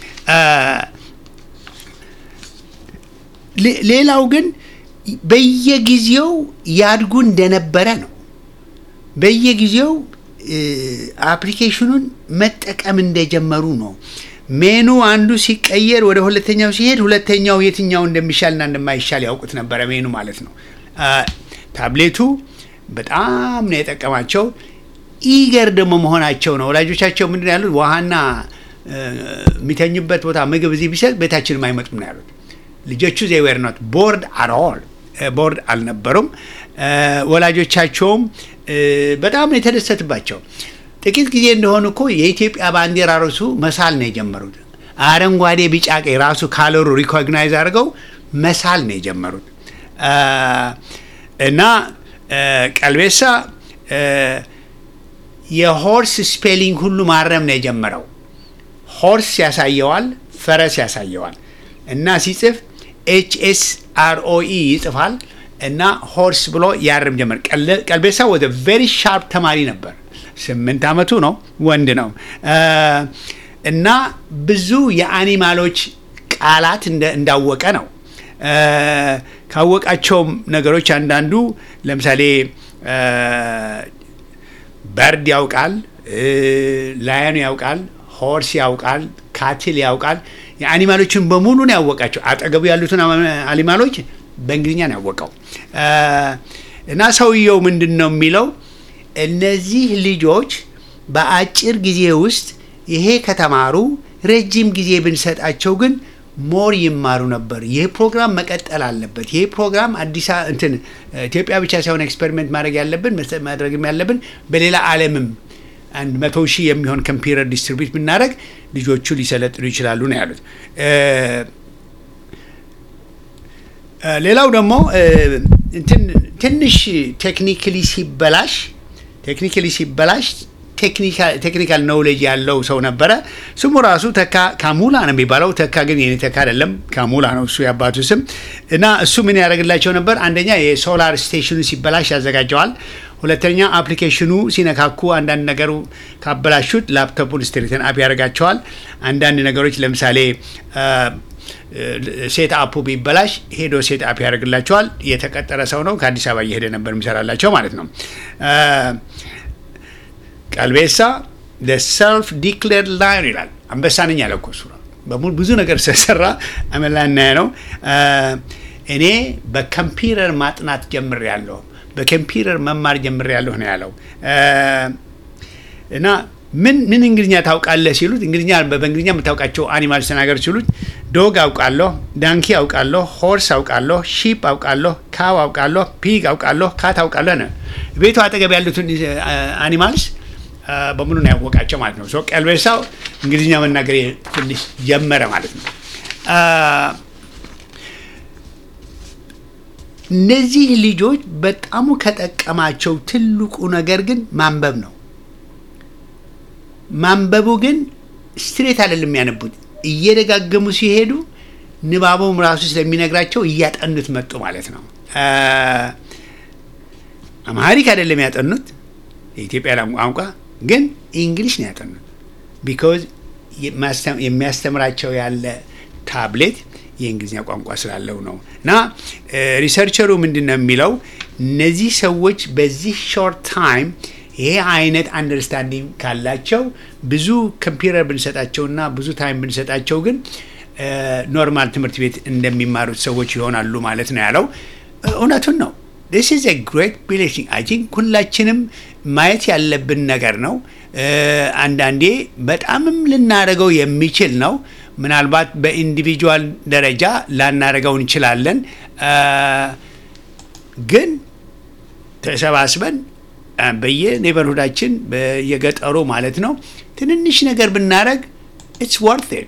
ሌላው ግን በየጊዜው ያድጉ እንደነበረ ነው። በየጊዜው አፕሊኬሽኑን መጠቀም እንደጀመሩ ነው። ሜኑ አንዱ ሲቀየር ወደ ሁለተኛው ሲሄድ ሁለተኛው የትኛው እንደሚሻልና እንደማይሻል ያውቁት ነበረ። ሜኑ ማለት ነው። ታብሌቱ በጣም ነው የጠቀማቸው። ኢገር ደግሞ መሆናቸው ነው። ወላጆቻቸው ምንድን ነው ያሉት? ውሃና የሚተኙበት ቦታ ምግብ እዚህ ቢሰጥ ቤታችንም አይመጡም ነው ያሉት። ልጆቹ ዜዌር ኖት ቦርድ አል ቦርድ አልነበሩም። ወላጆቻቸውም በጣም ነው የተደሰትባቸው። ጥቂት ጊዜ እንደሆኑ እኮ የኢትዮጵያ ባንዲራ ራሱ መሳል ነው የጀመሩት። አረንጓዴ፣ ቢጫ፣ ቀይ ራሱ ካለሩ ሪኮግናይዝ አድርገው መሳል ነው የጀመሩት እና ቀልቤሳ የሆርስ ስፔሊንግ ሁሉ ማረም ነው የጀመረው። ሆርስ ያሳየዋል፣ ፈረስ ያሳየዋል እና ሲጽፍ ኤች ኤስ አር ኦ ኢ ይጽፋል እና ሆርስ ብሎ ያርም ጀመር። ቀልቤሳ ወደ ቬሪ ሻርፕ ተማሪ ነበር። ስምንት ዓመቱ ነው፣ ወንድ ነው እና ብዙ የአኒማሎች ቃላት እንዳወቀ ነው። ካወቃቸውም ነገሮች አንዳንዱ ለምሳሌ በርድ ያውቃል፣ ላየኑ ያውቃል፣ ሆርስ ያውቃል፣ ካትል ያውቃል። የአኒማሎችን በሙሉ ነው ያወቃቸው። አጠገቡ ያሉትን አኒማሎች በእንግሊዝኛ ነው ያወቀው እና ሰውየው ምንድን ነው የሚለው እነዚህ ልጆች በአጭር ጊዜ ውስጥ ይሄ ከተማሩ ረጅም ጊዜ ብንሰጣቸው ግን ሞር ይማሩ ነበር። ይህ ፕሮግራም መቀጠል አለበት። ይህ ፕሮግራም አዲስ እንትን ኢትዮጵያ ብቻ ሳይሆን ኤክስፐሪሜንት ማድረግ ያለብን ማድረግም ያለብን በሌላ ዓለምም አንድ መቶ ሺህ የሚሆን ኮምፒውተር ዲስትሪቢዩት ብናደረግ ልጆቹ ሊሰለጥኑ ይችላሉ ነው ያሉት። ሌላው ደግሞ ትንሽ ቴክኒካሊ ሲበላሽ ቴክኒካሊ ሲበላሽ ቴክኒካል ኖውሌጅ ያለው ሰው ነበረ። ስሙ ራሱ ተካ ካሙላ ነው የሚባለው። ተካ ግን የኔ ተካ አይደለም፣ ካሙላ ነው እሱ የአባቱ ስም። እና እሱ ምን ያደርግላቸው ነበር? አንደኛ የሶላር ስቴሽኑ ሲበላሽ ያዘጋጀዋል። ሁለተኛ አፕሊኬሽኑ ሲነካኩ አንዳንድ ነገሩ ካበላሹት ላፕቶፑን ስትሪትን አፕ ያደርጋቸዋል። አንዳንድ ነገሮች ለምሳሌ ሴት አፑ ቢበላሽ ሄዶ ሴት አፕ ያደርግላቸዋል። የተቀጠረ ሰው ነው። ከአዲስ አበባ እየሄደ ነበር የሚሰራላቸው ማለት ነው። ቀልቤሳ ሰልፍ ዲክሌርድ ላየን ይላል። አንበሳ ነኝ ያለ እኮ እሱ በሙሉ ብዙ ነገር ስለሰራ አመላና ነው። እኔ በኮምፒውተር ማጥናት ጀምሬያለሁ፣ በኮምፒውተር መማር ጀምሬያለሁ ነው ያለው እና ምን ምን እንግሊዝኛ ታውቃለህ ሲሉት እንግሊዝኛ በእንግሊዝኛ የምታውቃቸው አኒማልስ ተናገር ሲሉት ዶግ አውቃለሁ፣ ዳንኪ አውቃለሁ፣ ሆርስ አውቃለሁ፣ ሺፕ አውቃለሁ፣ ካው አውቃለሁ፣ ፒግ አውቃለሁ፣ ካት አውቃለሁ ነው። ቤቱ አጠገብ ያሉትን አኒማልስ በሙሉ ነው ያወቃቸው ማለት ነው። ቀልቤሳው እንግሊዝኛ መናገር ትንሽ ጀመረ ማለት ነው። እነዚህ ልጆች በጣሙ ከጠቀማቸው ትልቁ ነገር ግን ማንበብ ነው። ማንበቡ ግን ስትሬት አይደለም የሚያነቡት፣ እየደጋገሙ ሲሄዱ ንባቡም ራሱ ስለሚነግራቸው እያጠኑት መጡ ማለት ነው። አማሪክ አይደለም ያጠኑት የኢትዮጵያ ቋንቋ ግን እንግሊሽ ነው ያጠኑት። ቢኮዝ የሚያስተምራቸው ያለ ታብሌት የእንግሊዝኛ ቋንቋ ስላለው ነው። እና ሪሰርቸሩ ምንድን ነው የሚለው እነዚህ ሰዎች በዚህ ሾርት ታይም ይሄ አይነት አንደርስታንዲንግ ካላቸው ብዙ ኮምፒውተር ብንሰጣቸውና ብዙ ታይም ብንሰጣቸው ግን ኖርማል ትምህርት ቤት እንደሚማሩት ሰዎች ይሆናሉ ማለት ነው ያለው። እውነቱን ነው። ዲስ ኢዝ ኤ ግሬት ብሌሲንግ አይ ቲንክ ሁላችንም ማየት ያለብን ነገር ነው። አንዳንዴ በጣምም ልናደርገው የሚችል ነው። ምናልባት በኢንዲቪጁዋል ደረጃ ላናደርገው እንችላለን። ግን ተሰባስበን በየኔበርሁዳችን በየገጠሩ ማለት ነው ትንንሽ ነገር ብናደረግ ኢትስ ወርት ኢት።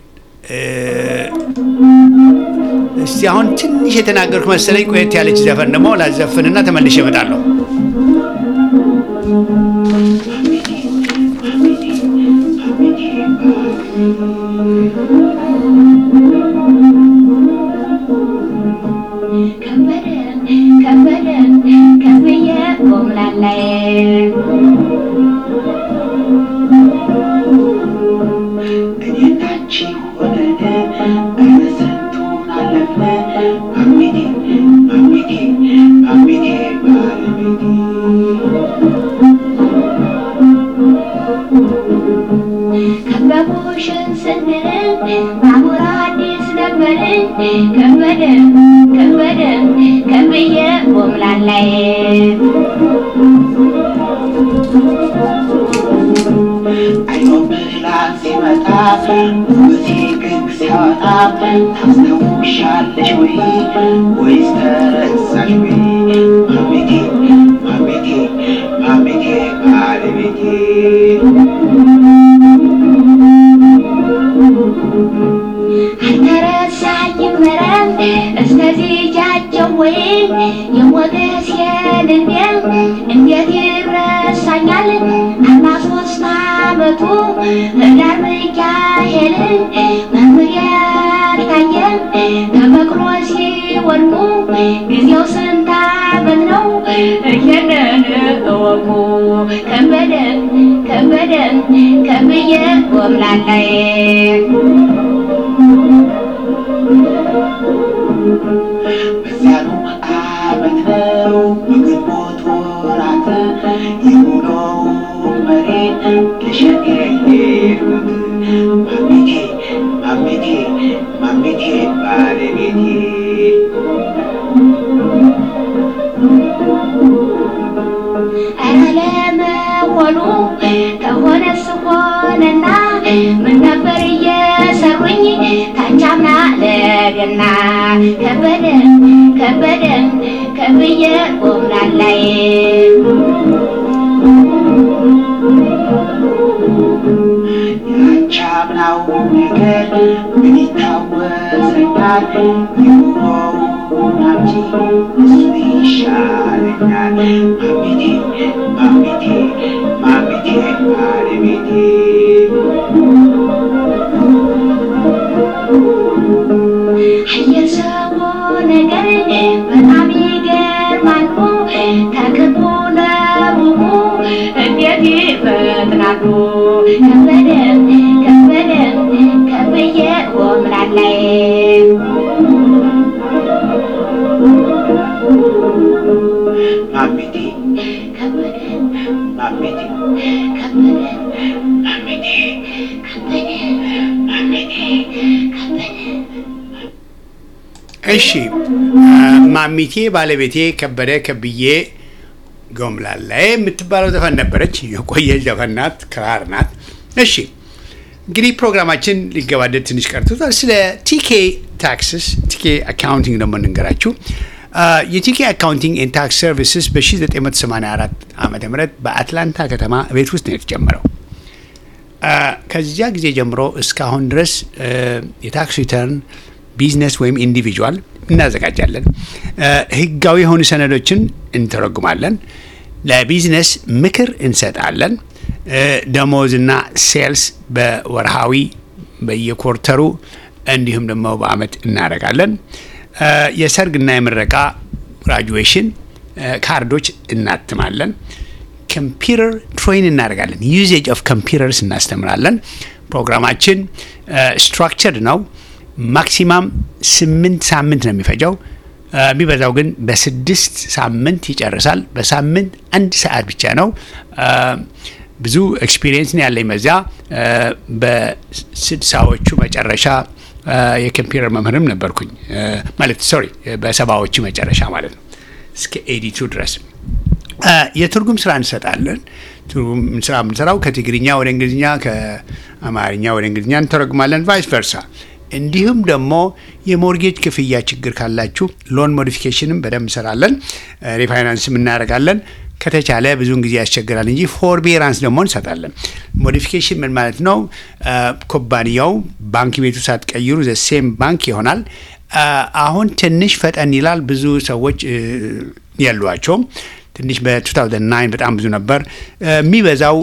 እስቲ አሁን ትንሽ የተናገርኩ መሰለኝ። ቆየት ያለች ዘፈን ደግሞ ላዘፍንና ተመልሼ እመጣለሁ። ከበደን ከብዬ ቆምላላይ እኔናቺ ሆነን ስንቱን አለፍን ማሚቴ ማሚቴ ማሚቴ ባለቤቴ ከበቡሽን ስንል ባቡር አዲስ ነበርን ከበደን ከበደን ከብዬ ቆምላላይ አይሮፕላን ሲመጣ ውበቴ ግን ሲያወጣ ታስታውሻለሽ ወይ ወይስ ተረሳሽ ወይ ማሚቴ ማሚቴ ማሚቴ ባለቤቴ ወይ የሞገስ የልቤን እንዴት ይረሳኛል አርባ ሶስት አመቱ ህዳር ሚካኤል መምህር ያልታየን ተመክሮ ሲወድቁ ጊዜው ስንት አመት ነው ይሄንን እወቁ ከበደ ከበደ ከብዬ ጎምላላይ በዚያኑ ዓመት ነው በግንቦት ወራት የውሎው መሬት ተሸክሜ ሄድኩት ማሜቴ ማሜቴ ማሜቴ ባለቤቴ ኧረ ለመሆኑ ከሆነስ ሆነና ምን ነበር እየሰሩኝ ታቻምና ለገና ከበደ ከበደ ከብዬ ጎምላላይ ያቻምናው ነገር ምን ይታወሰኛል የውሎው ናምጂ እሱ ይሻለኛል ማሜቴ ማሜቴ ማሜቴ ባለቤቴ የሰው ነገር በጣም ይገርማሉ ተክቡ ለሩቁ እንዴት ይፈጥናሉ ከበደ ከበደ ከብዬ ጎምላላይ ማሜቴ ከበደ ማሜቴ ከበደ ማሜቴ ከበደ ማሜቴ ከበደ እሺ ማሚቴ ባለቤቴ ከበደ ከብዬ ጎምላላ የምትባለው ዘፈን ነበረች። የቆየች ዘፈን ናት፣ ክራር ናት። እሺ እንግዲህ ፕሮግራማችን ሊገባደድ ትንሽ ቀርቶታል። ስለ ቲኬ ታክስስ ቲኬ አካውንቲንግ ደግሞ እንንገራችሁ። የቲኬ አካውንቲንግ ኤንድ ታክስ ሰርቪስስ በ1984 ዓ ም በአትላንታ ከተማ ቤት ውስጥ ነው የተጀመረው። ከዚያ ጊዜ ጀምሮ እስካሁን ድረስ የታክስ ሪተርን ቢዝነስ ወይም ኢንዲቪጁዋል እናዘጋጃለን። ህጋዊ የሆኑ ሰነዶችን እንተረጉማለን። ለቢዝነስ ምክር እንሰጣለን። ደሞዝና ሴልስ በወርሃዊ በየኮርተሩ እንዲሁም ደግሞ በአመት እናደርጋለን። የሰርግና የምረቃ ግራጁዌሽን ካርዶች እናትማለን። ኮምፒውተር ትሬን እናደርጋለን። ዩዜጅ ኦፍ ኮምፒውተርስ እናስተምራለን። ፕሮግራማችን ስትራክቸርድ ነው። ማክሲማም ስምንት ሳምንት ነው የሚፈጀው። የሚበዛው ግን በስድስት ሳምንት ይጨርሳል። በሳምንት አንድ ሰዓት ብቻ ነው። ብዙ ኤክስፒሪየንስ ነው ያለኝ በዚያ። በስድሳዎቹ መጨረሻ የኮምፒውተር መምህርም ነበርኩኝ ማለት ሶሪ፣ በሰባዎቹ መጨረሻ ማለት ነው እስከ ኤዲቱ ድረስ የትርጉም ስራ እንሰጣለን። ትርጉም ስራ የምንሰራው ከትግርኛ ወደ እንግሊዝኛ፣ ከአማርኛ ወደ እንግሊዝኛ እንተረጉማለን፣ ቫይስ ቨርሳ። እንዲሁም ደግሞ የሞርጌጅ ክፍያ ችግር ካላችሁ ሎን ሞዲፊኬሽንም በደንብ እንሰራለን፣ ሪፋይናንስም እናደርጋለን። ከተቻለ ብዙውን ጊዜ ያስቸግራል እንጂ ፎርቤራንስ ደግሞ እንሰጣለን። ሞዲፊኬሽን ምን ማለት ነው? ኩባንያው ባንክ ቤቱ ሳትቀይሩ ዘሴም ባንክ ይሆናል። አሁን ትንሽ ፈጠን ይላል። ብዙ ሰዎች ያሏቸውም ትንሽ በ2009 በጣም ብዙ ነበር። የሚበዛው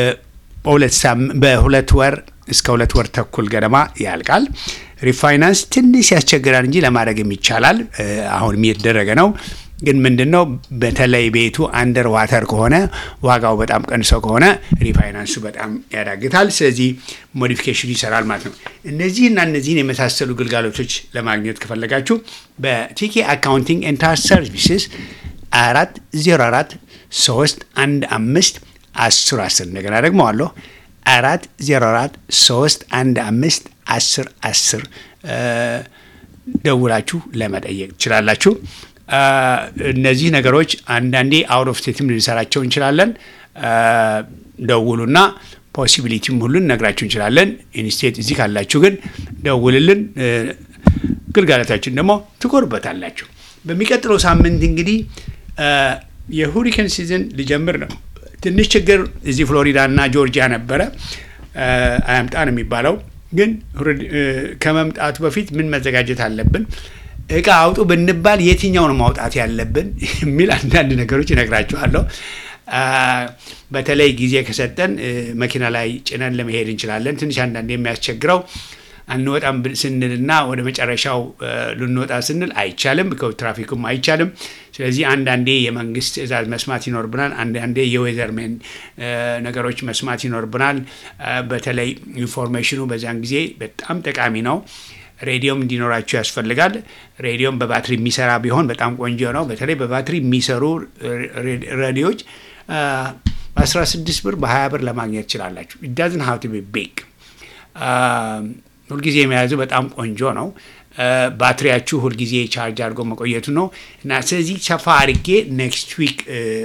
በሁለት ወር እስከ ሁለት ወር ተኩል ገደማ ያልቃል። ሪፋይናንስ ትንሽ ያስቸግራል እንጂ ለማድረግም ይቻላል። አሁንም እየተደረገ ነው። ግን ምንድን ነው በተለይ ቤቱ አንደር ዋተር ከሆነ ዋጋው በጣም ቀንሰው ከሆነ ሪፋይናንሱ በጣም ያዳግታል። ስለዚህ ሞዲፊኬሽኑ ይሰራል ማለት ነው። እነዚህና እነዚህን የመሳሰሉ ግልጋሎቶች ለማግኘት ከፈለጋችሁ በቲኬ አካውንቲንግ ኤንድ ታክስ ሰርቪስስ አራት ዜሮ አራት ሶስት አንድ አምስት አስር አስር እንደገና ደግሞ አለሁ አራት ዜሮ አራት ሶስት አንድ አምስት አስር አስር ደውላችሁ ለመጠየቅ ትችላላችሁ። እነዚህ ነገሮች አንዳንዴ አውት ኦፍ ስቴትም ልንሰራቸው እንችላለን። ደውሉና ፖሲቢሊቲም ሁሉን ነግራችሁ እንችላለን። ኢንስቴት እዚህ ካላችሁ ግን ደውልልን። ግልጋሎታችን ደግሞ ትኮሩበታላችሁ። በሚቀጥለው ሳምንት እንግዲህ የሁሪከን ሲዝን ሊጀምር ነው። ትንሽ ችግር እዚህ ፍሎሪዳ እና ጆርጂያ ነበረ። አያምጣ ነው የሚባለው። ግን ከመምጣቱ በፊት ምን መዘጋጀት አለብን? እቃ አውጡ ብንባል የትኛው ነው ማውጣት ያለብን የሚል አንዳንድ ነገሮች እነግራችኋለሁ። አ፣ በተለይ ጊዜ ከሰጠን እ፣ መኪና ላይ ጭነን ለመሄድ እንችላለን። ትንሽ አንዳንድ የሚያስቸግረው አንወጣም ብል- ስንልና ወደ መጨረሻው እ፣ ልንወጣ ስንል አይቻልም፣ ትራፊኩም አይቻልም። ስለዚህ አንዳንዴ የመንግስት ትዕዛዝ መስማት ይኖርብናል። አንዳንዴ የዌዘርሜን እ፣ ነገሮች መስማት ይኖርብናል። እ፣ በተለይ ኢንፎርሜሽኑ በዚያን ጊዜ በጣም ጠቃሚ ነው። ሬዲዮም እንዲኖራቸው ያስፈልጋል። ሬዲዮም በባትሪ የሚሰራ ቢሆን በጣም ቆንጆ ነው። በተለይ በባትሪ የሚሰሩ ሬ- ሬዲዮዎች አ፣ በ16 ብር በ20 ብር ለማግኘት ትችላላችሁ። ዳዝን ሀው ቱ ቢ ቢግ ሁልጊዜ የመያዙ በጣም ቆንጆ ነው። አ፣ ባትሪያችሁ ሁልጊዜ ቻርጅ አድርጎ መቆየቱ ነው እና ስለዚህ ሰፋ አድርጌ ኔክስት ዊክ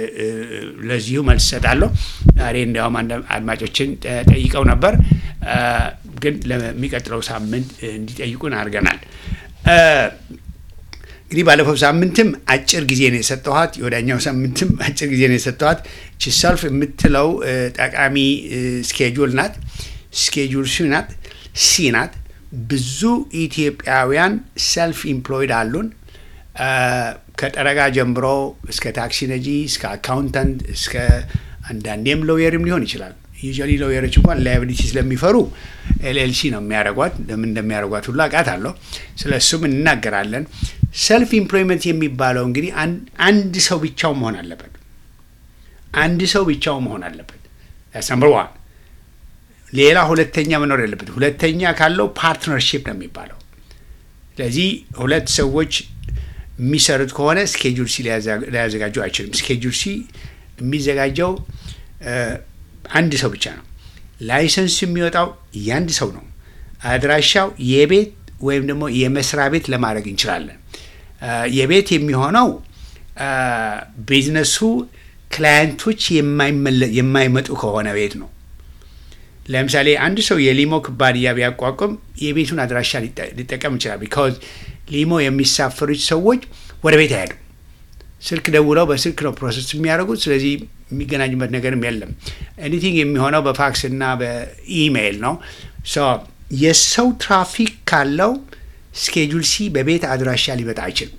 ለዚሁ መልስ እሰጣለሁ። ዛሬ እንዲያውም አንድ አድማጮችን ጠ- ጠይቀው ነበር አ፣ ግን ለሚቀጥለው ሳምንት እ፣ እንዲጠይቁን አድርገናል። አ፣ እንግዲህ ባለፈው ሳምንትም አጭር ጊዜ ነው የሰጠኋት፣ የወዳኛው ሳምንትም አጭር ጊዜ ነው የሰጠኋት። ቺ ሰልፍ የምትለው እ፣ ጠቃሚ እ፣ ስኬጁል ናት። ስኬጁል ሲ ናት ሲ ናት። ብዙ ኢትዮጵያውያን ሰልፍ ኢምፕሎይድ አሉን። አ፣ ከጠረጋ ጀምሮ እስከ ታክሲ ነጂ፣ እስከ አካውንታንት፣ እስከ አንዳንዴም ሎየርም ሊሆን ይችላል። ዩዥዋሊ ሎየሮች እንኳን ላያቢሊቲ ስለሚፈሩ ኤልኤልሲ ነው የሚያደርጓት። ለምን እንደሚያደርጓት ሁሉ አውቃታለሁ። ስለ እሱም እንናገራለን። ሰልፍ ኢምፕሎይመንት የሚባለው እንግዲህ አን- አንድ ሰው ብቻው መሆን አለበት። አንድ ሰው ብቻው መሆን አለበት። ነምበር ዋን። ሌላ ሁለተኛ መኖር የለበት። ሁለተኛ ካለው ፓርትነርሺፕ ነው የሚባለው። ስለዚህ ሁለት ሰዎች የሚሰሩት ከሆነ ስኬጁል ሲ ሊያዘጋጁ አይችልም። ስኬጁል ሲ የሚዘጋጀው እ፣ አንድ ሰው ብቻ ነው። ላይሰንስ የሚወጣው የአንድ ሰው ነው። አድራሻው የቤት ወይም ደግሞ የመስሪያ ቤት ለማድረግ እንችላለን። እ፣ የቤት የሚሆነው እ፣ ቢዝነሱ ክላየንቶች የማይመለ- የማይመጡ ከሆነ ቤት ነው። ለምሳሌ አንድ ሰው የሊሞ ኩባንያ ቢያቋቁም የቤቱን አድራሻ ሊጠ- ሊጠቀም ይችላል። ቢካዝ ሊሞ የሚሳፈሩት ሰዎች ወደ ቤት አይሄዱም። ስልክ ደውለው በስልክ ነው ፕሮሰስ የሚያደርጉት። ስለዚህ የሚገናኙበት ነገርም የለም። ኤኒቲንግ የሚሆነው በፋክስ እና በኢሜይል ነው። ሶ የሰው ትራፊክ ካለው ስኬጁል ሲ በቤት አድራሻ ሊመጣ አይችልም።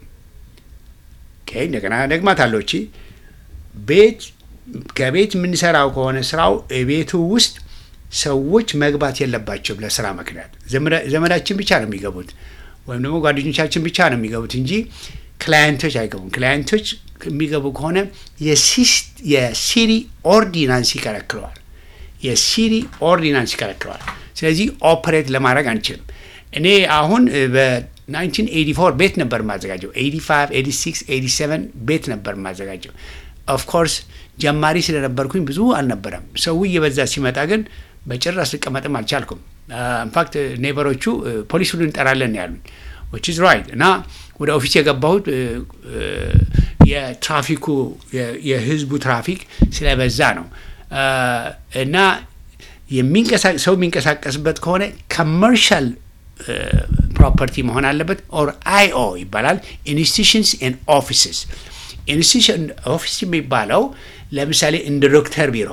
ኦኬ፣ እንደገና ደግማት አለው እቺ ቤት ከቤት የምንሰራው ከሆነ ስራው ቤቱ ውስጥ ሰዎች መግባት የለባቸውም። ለስራ ምክንያት ዘመዳ- ዘመዳችን ብቻ ነው የሚገቡት ወይም ደግሞ ጓደኞቻችን ብቻ ነው የሚገቡት እንጂ ክላየንቶች አይገቡም። ክላየንቶች የሚገቡ ከሆነ የሲስ- የሲቲ ኦርዲናንስ ይከለክለዋል። የሲቲ ኦርዲናንስ ይከለክለዋል። ስለዚህ ኦፐሬት ለማድረግ አንችልም። እኔ አሁን እ፣ በ1984 ቤት ነበር የማዘጋጀው 85 86 87 ቤት ነበር የማዘጋጀው። ኦፍኮርስ ጀማሪ ስለነበርኩኝ ብዙ አልነበረም። ሰው እየበዛ ሲመጣ ግን በጭራሽ ልቀመጥም አልቻልኩም። ኢንፋክት ኔበሮቹ እ፣ ፖሊስ ሁሉ እንጠራለን ነው ያሉኝ ዊች ኢዝ ራይት እና ወደ ኦፊስ የገባሁት እ፣ እ፣ የትራፊኩ የ- የህዝቡ ትራፊክ ስለበዛ ነው እ፣ እና የሚንቀሳ- ሰው የሚንቀሳቀስበት ከሆነ ኮመርሻል ፕሮፐርቲ መሆን አለበት። ኦር አይኦ ይባላል ኢንስቲቱሽንስ ኤንድ ኦፊስስ። ኢንስቲቱሽን ኦፊስ የሚባለው ለምሳሌ እንደ ዶክተር ቢሮ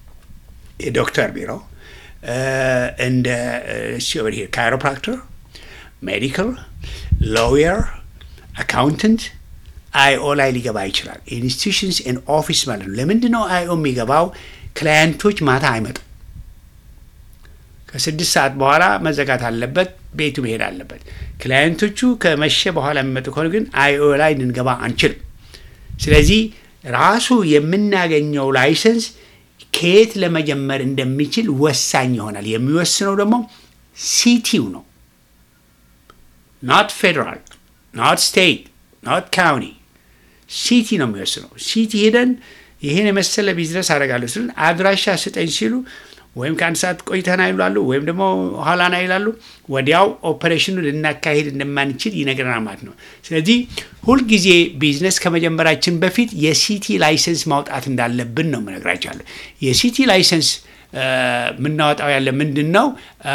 የዶክተር ቢሮ እ፣ እንደ ካይሮፕራክተር፣ ሜዲካል፣ ሎየር፣ አካውንተንት አይኦ ላይ ሊገባ ይችላል። ኢንስቲቱሽንስ ኤንድ ኦፊስ ማለት ነው። ለምንድን ነው አይኦ የሚገባው? ክላየንቶች ማታ አይመጡም። ከስድስት ሰዓት በኋላ መዘጋት አለበት። ቤቱ መሄድ አለበት። ክላየንቶቹ ከመሸ በኋላ የሚመጡ ከሆነ ግን አይኦ ላይ ልንገባ አንችልም። ስለዚህ ራሱ የምናገኘው ላይሰንስ ከየት ለመጀመር እንደሚችል ወሳኝ ይሆናል። የሚወስነው ደግሞ ሲቲው ነው። ኖት ፌዴራል፣ ኖት ስቴት፣ ኖት ካውንቲ ሲቲ ነው የሚወስነው። ሲቲ ሄደን ይህን የመሰለ ቢዝነስ አደርጋለሁ ስል አድራሻ ስጠኝ ሲሉ ወይም ከአንድ ሰዓት ቆይተና ይላሉ፣ ወይም ደግሞ ኋላና ይላሉ። ወዲያው ኦፐሬሽኑ ልናካሄድ እንደማንችል ይነግረናል ማለት ነው። ስለዚህ ሁልጊዜ ቢዝነስ ከመጀመራችን በፊት የሲቲ ላይሰንስ ማውጣት እንዳለብን ነው የምነግራቸዋለሁ። የሲቲ ላይሰንስ የምናወጣው ያለ ምንድን ነው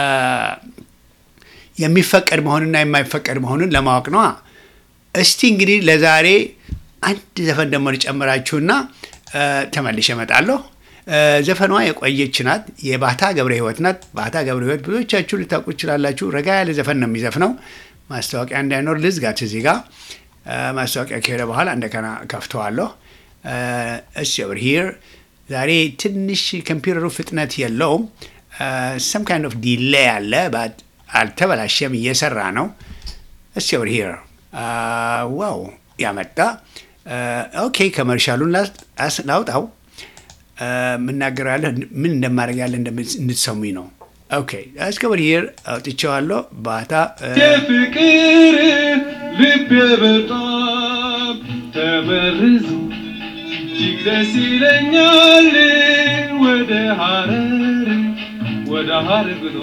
የሚፈቀድ መሆንና የማይፈቀድ መሆኑን ለማወቅ ነዋ። እስቲ እንግዲህ ለዛሬ አንድ ዘፈን ደግሞ ልጨምራችሁና ተመልሼ እመጣለሁ። ዘፈኗ የቆየች ናት። የባታ ገብረ ሕይወት ናት። ባታ ገብረ ሕይወት ብዙዎቻችሁ ልታውቁ ትችላላችሁ። ረጋ ያለ ዘፈን ነው የሚዘፍነው። ማስታወቂያ እንዳይኖር ልዝጋት እዚህ ጋር ማስታወቂያ ከሄደ በኋላ እንደገና ከፍተዋለሁ። እሺ ኦቨር ሂር ዛሬ ትንሽ ኮምፒውተሩ ፍጥነት የለውም። ሰም ካይንድ ኦፍ ዲሌይ አለ። አልተበላሸም፣ እየሰራ ነው። እሺ ኦቨር ሂር ዋው ያመጣ ኦኬ። ከመርሻሉን ላውጣው የምናገረው ያለ ምን እንደማድረግ ያለ እንድትሰሙኝ ነው። ኦኬ እስከ ኦቨር ሂር አውጥቼዋለሁ። ባታ የፍቅር ልቤ በጣም ተመርዞ እጅግ ደስ ይለኛል ወደ ሐረር ወደ ሐረር ብሎ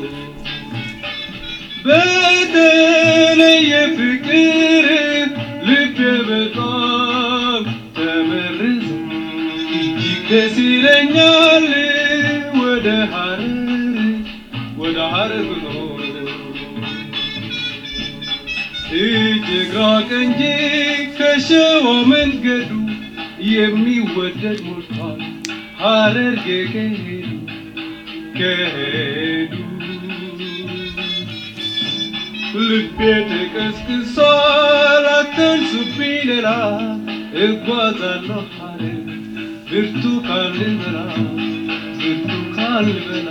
በተለየ ፍቅር ልቤ በጣም ተመርዞ እጅግ ደስ ይለኛል ወደ ሐረር ወደ ሐረር ብሎ እጅግ ራቅ እንጂ ከሸዋ መንገዱ የሚወደድ ሞልቷል ሐረርጌ ከሄዱ ከሄዱ ልቤ ተቀስቅሷል አትንሱብኝ ሌላ እጓዛለሁ ሐረር ብርቱካን ልበላ ብርቱካን ልበላ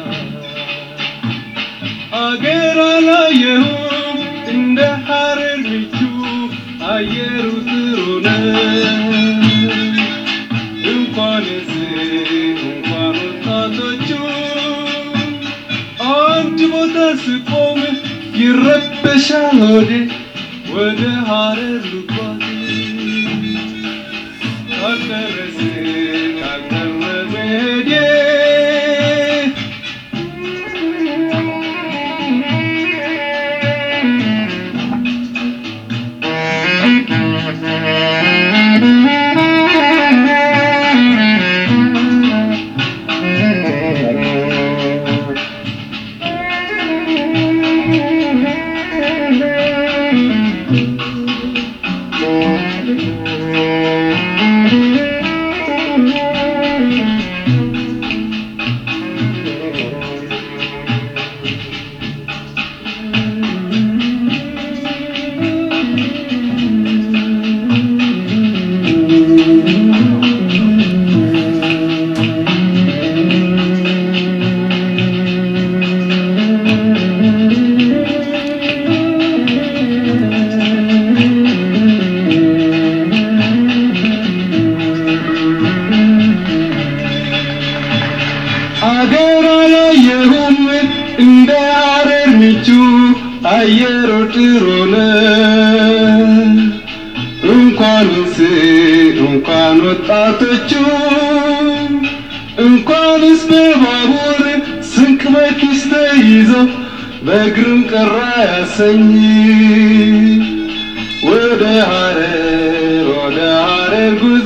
አገር አላየሁም እንደ ሐረር ምቹ አየሩ ጥሩ ነው እንኳንስ እንኳን ወጣቶቹ አንድ ቦታ ስቆም ይረበሻል ሆዴ ወደ ሐረር ልጓዝ ካልደረስ ካልቀረ መሄዴ አገር አላየሁም እንደ ሐረር ምቹ አየሩ ጥሩ ነው። እንኳንስ እንኳን ወጣቶቹ እንኳንስ በባቡር ስንቅ በኪስ ተይዞ በእግርም ቀራ ያሰኝ ወደ ሐረር ወደ ሐረር ጉዞ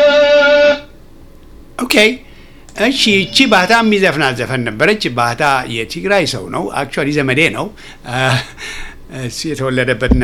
ኦኬ እሺ እቺ ባህታ የሚዘፍናት ዘፈን ነበረች። ባህታ የትግራይ ሰው ነው። አክቹዋሊ ዘመዴ ነው። እሱ የተወለደበትና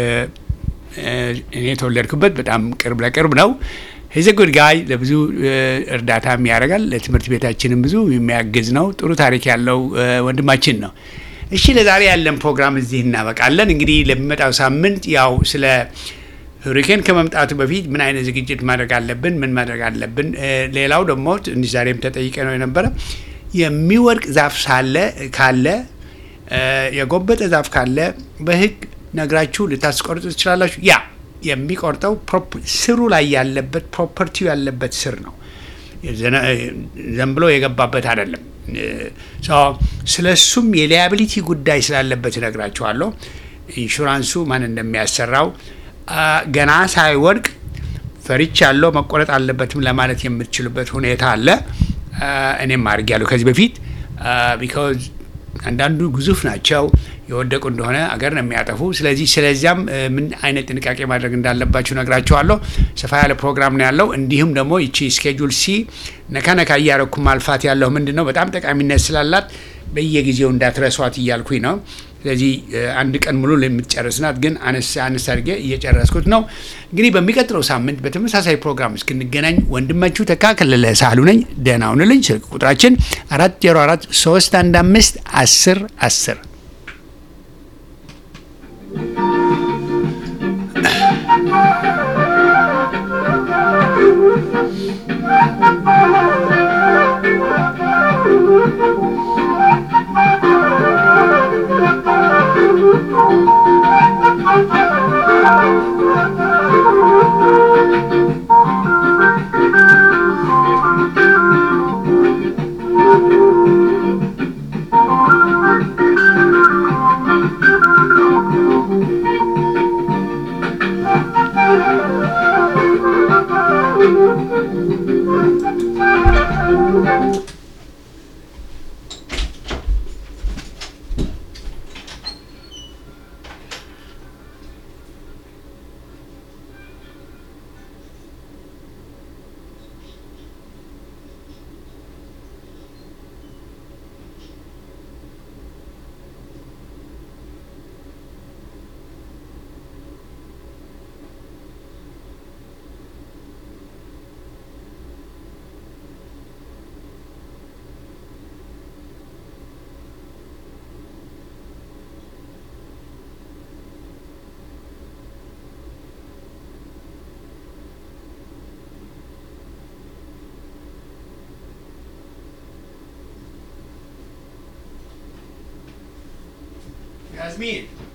እኔ የተወለድኩበት በጣም ቅርብ ለቅርብ ነው። ሂዘ ጉድ ጋይ ለብዙ እርዳታም ያደርጋል። ለትምህርት ቤታችንም ብዙ የሚያግዝ ነው። ጥሩ ታሪክ ያለው ወንድማችን ነው። እሺ ለዛሬ ያለን ፕሮግራም እዚህ እናበቃለን። እንግዲህ ለሚመጣው ሳምንት ያው ስለ ሁሪኬን ከመምጣቱ በፊት ምን አይነት ዝግጅት ማድረግ አለብን፣ ምን ማድረግ አለብን። ሌላው ደግሞ ትንሽ ዛሬም ተጠይቀ ነው የነበረ የሚወድቅ ዛፍ ሳለ ካለ የጎበጠ ዛፍ ካለ በህግ ነግራችሁ ልታስቆርጡ ትችላላችሁ። ያ የሚቆርጠው ስሩ ላይ ያለበት ፕሮፐርቲው ያለበት ስር ነው። ዘን ብሎ የገባበት አይደለም። ስለ እሱም የሊያቢሊቲ ጉዳይ ስላለበት እነግራችኋለሁ። ኢንሹራንሱ ማን እንደሚያሰራው ገና ሳይወድቅ ፈርቻለሁ መቆረጥ አለበትም ለማለት የምትችሉበት ሁኔታ አለ። እኔም አድርጌያለሁ ከዚህ በፊት ቢካዝ አንዳንዱ ግዙፍ ናቸው የወደቁ እንደሆነ አገር ነው የሚያጠፉ። ስለዚህ ስለዚያም ምን አይነት ጥንቃቄ ማድረግ እንዳለባችሁ ነግራችኋለሁ። ሰፋ ያለ ፕሮግራም ነው ያለው። እንዲሁም ደግሞ ይቺ ስኬጁል ሲ ነካ ነካ እያረኩ ማልፋት ያለው ምንድን ነው በጣም ጠቃሚነት ስላላት በየጊዜው እንዳትረሷት እያልኩኝ ነው። ስለዚህ አንድ ቀን ሙሉ የምትጨርስ ናት፣ ግን አነስ አነስ አድርጌ እየጨረስኩት ነው። እንግዲህ በሚቀጥለው ሳምንት በተመሳሳይ ፕሮግራም እስክንገናኝ ወንድማችሁ ተካከለለ ሳህሉ ነኝ። ደህና ሁኑልኝ። ስልክ ቁጥራችን አራት ዜሮ አራት ሶስት አንድ አምስት አስር አስር ያስሚን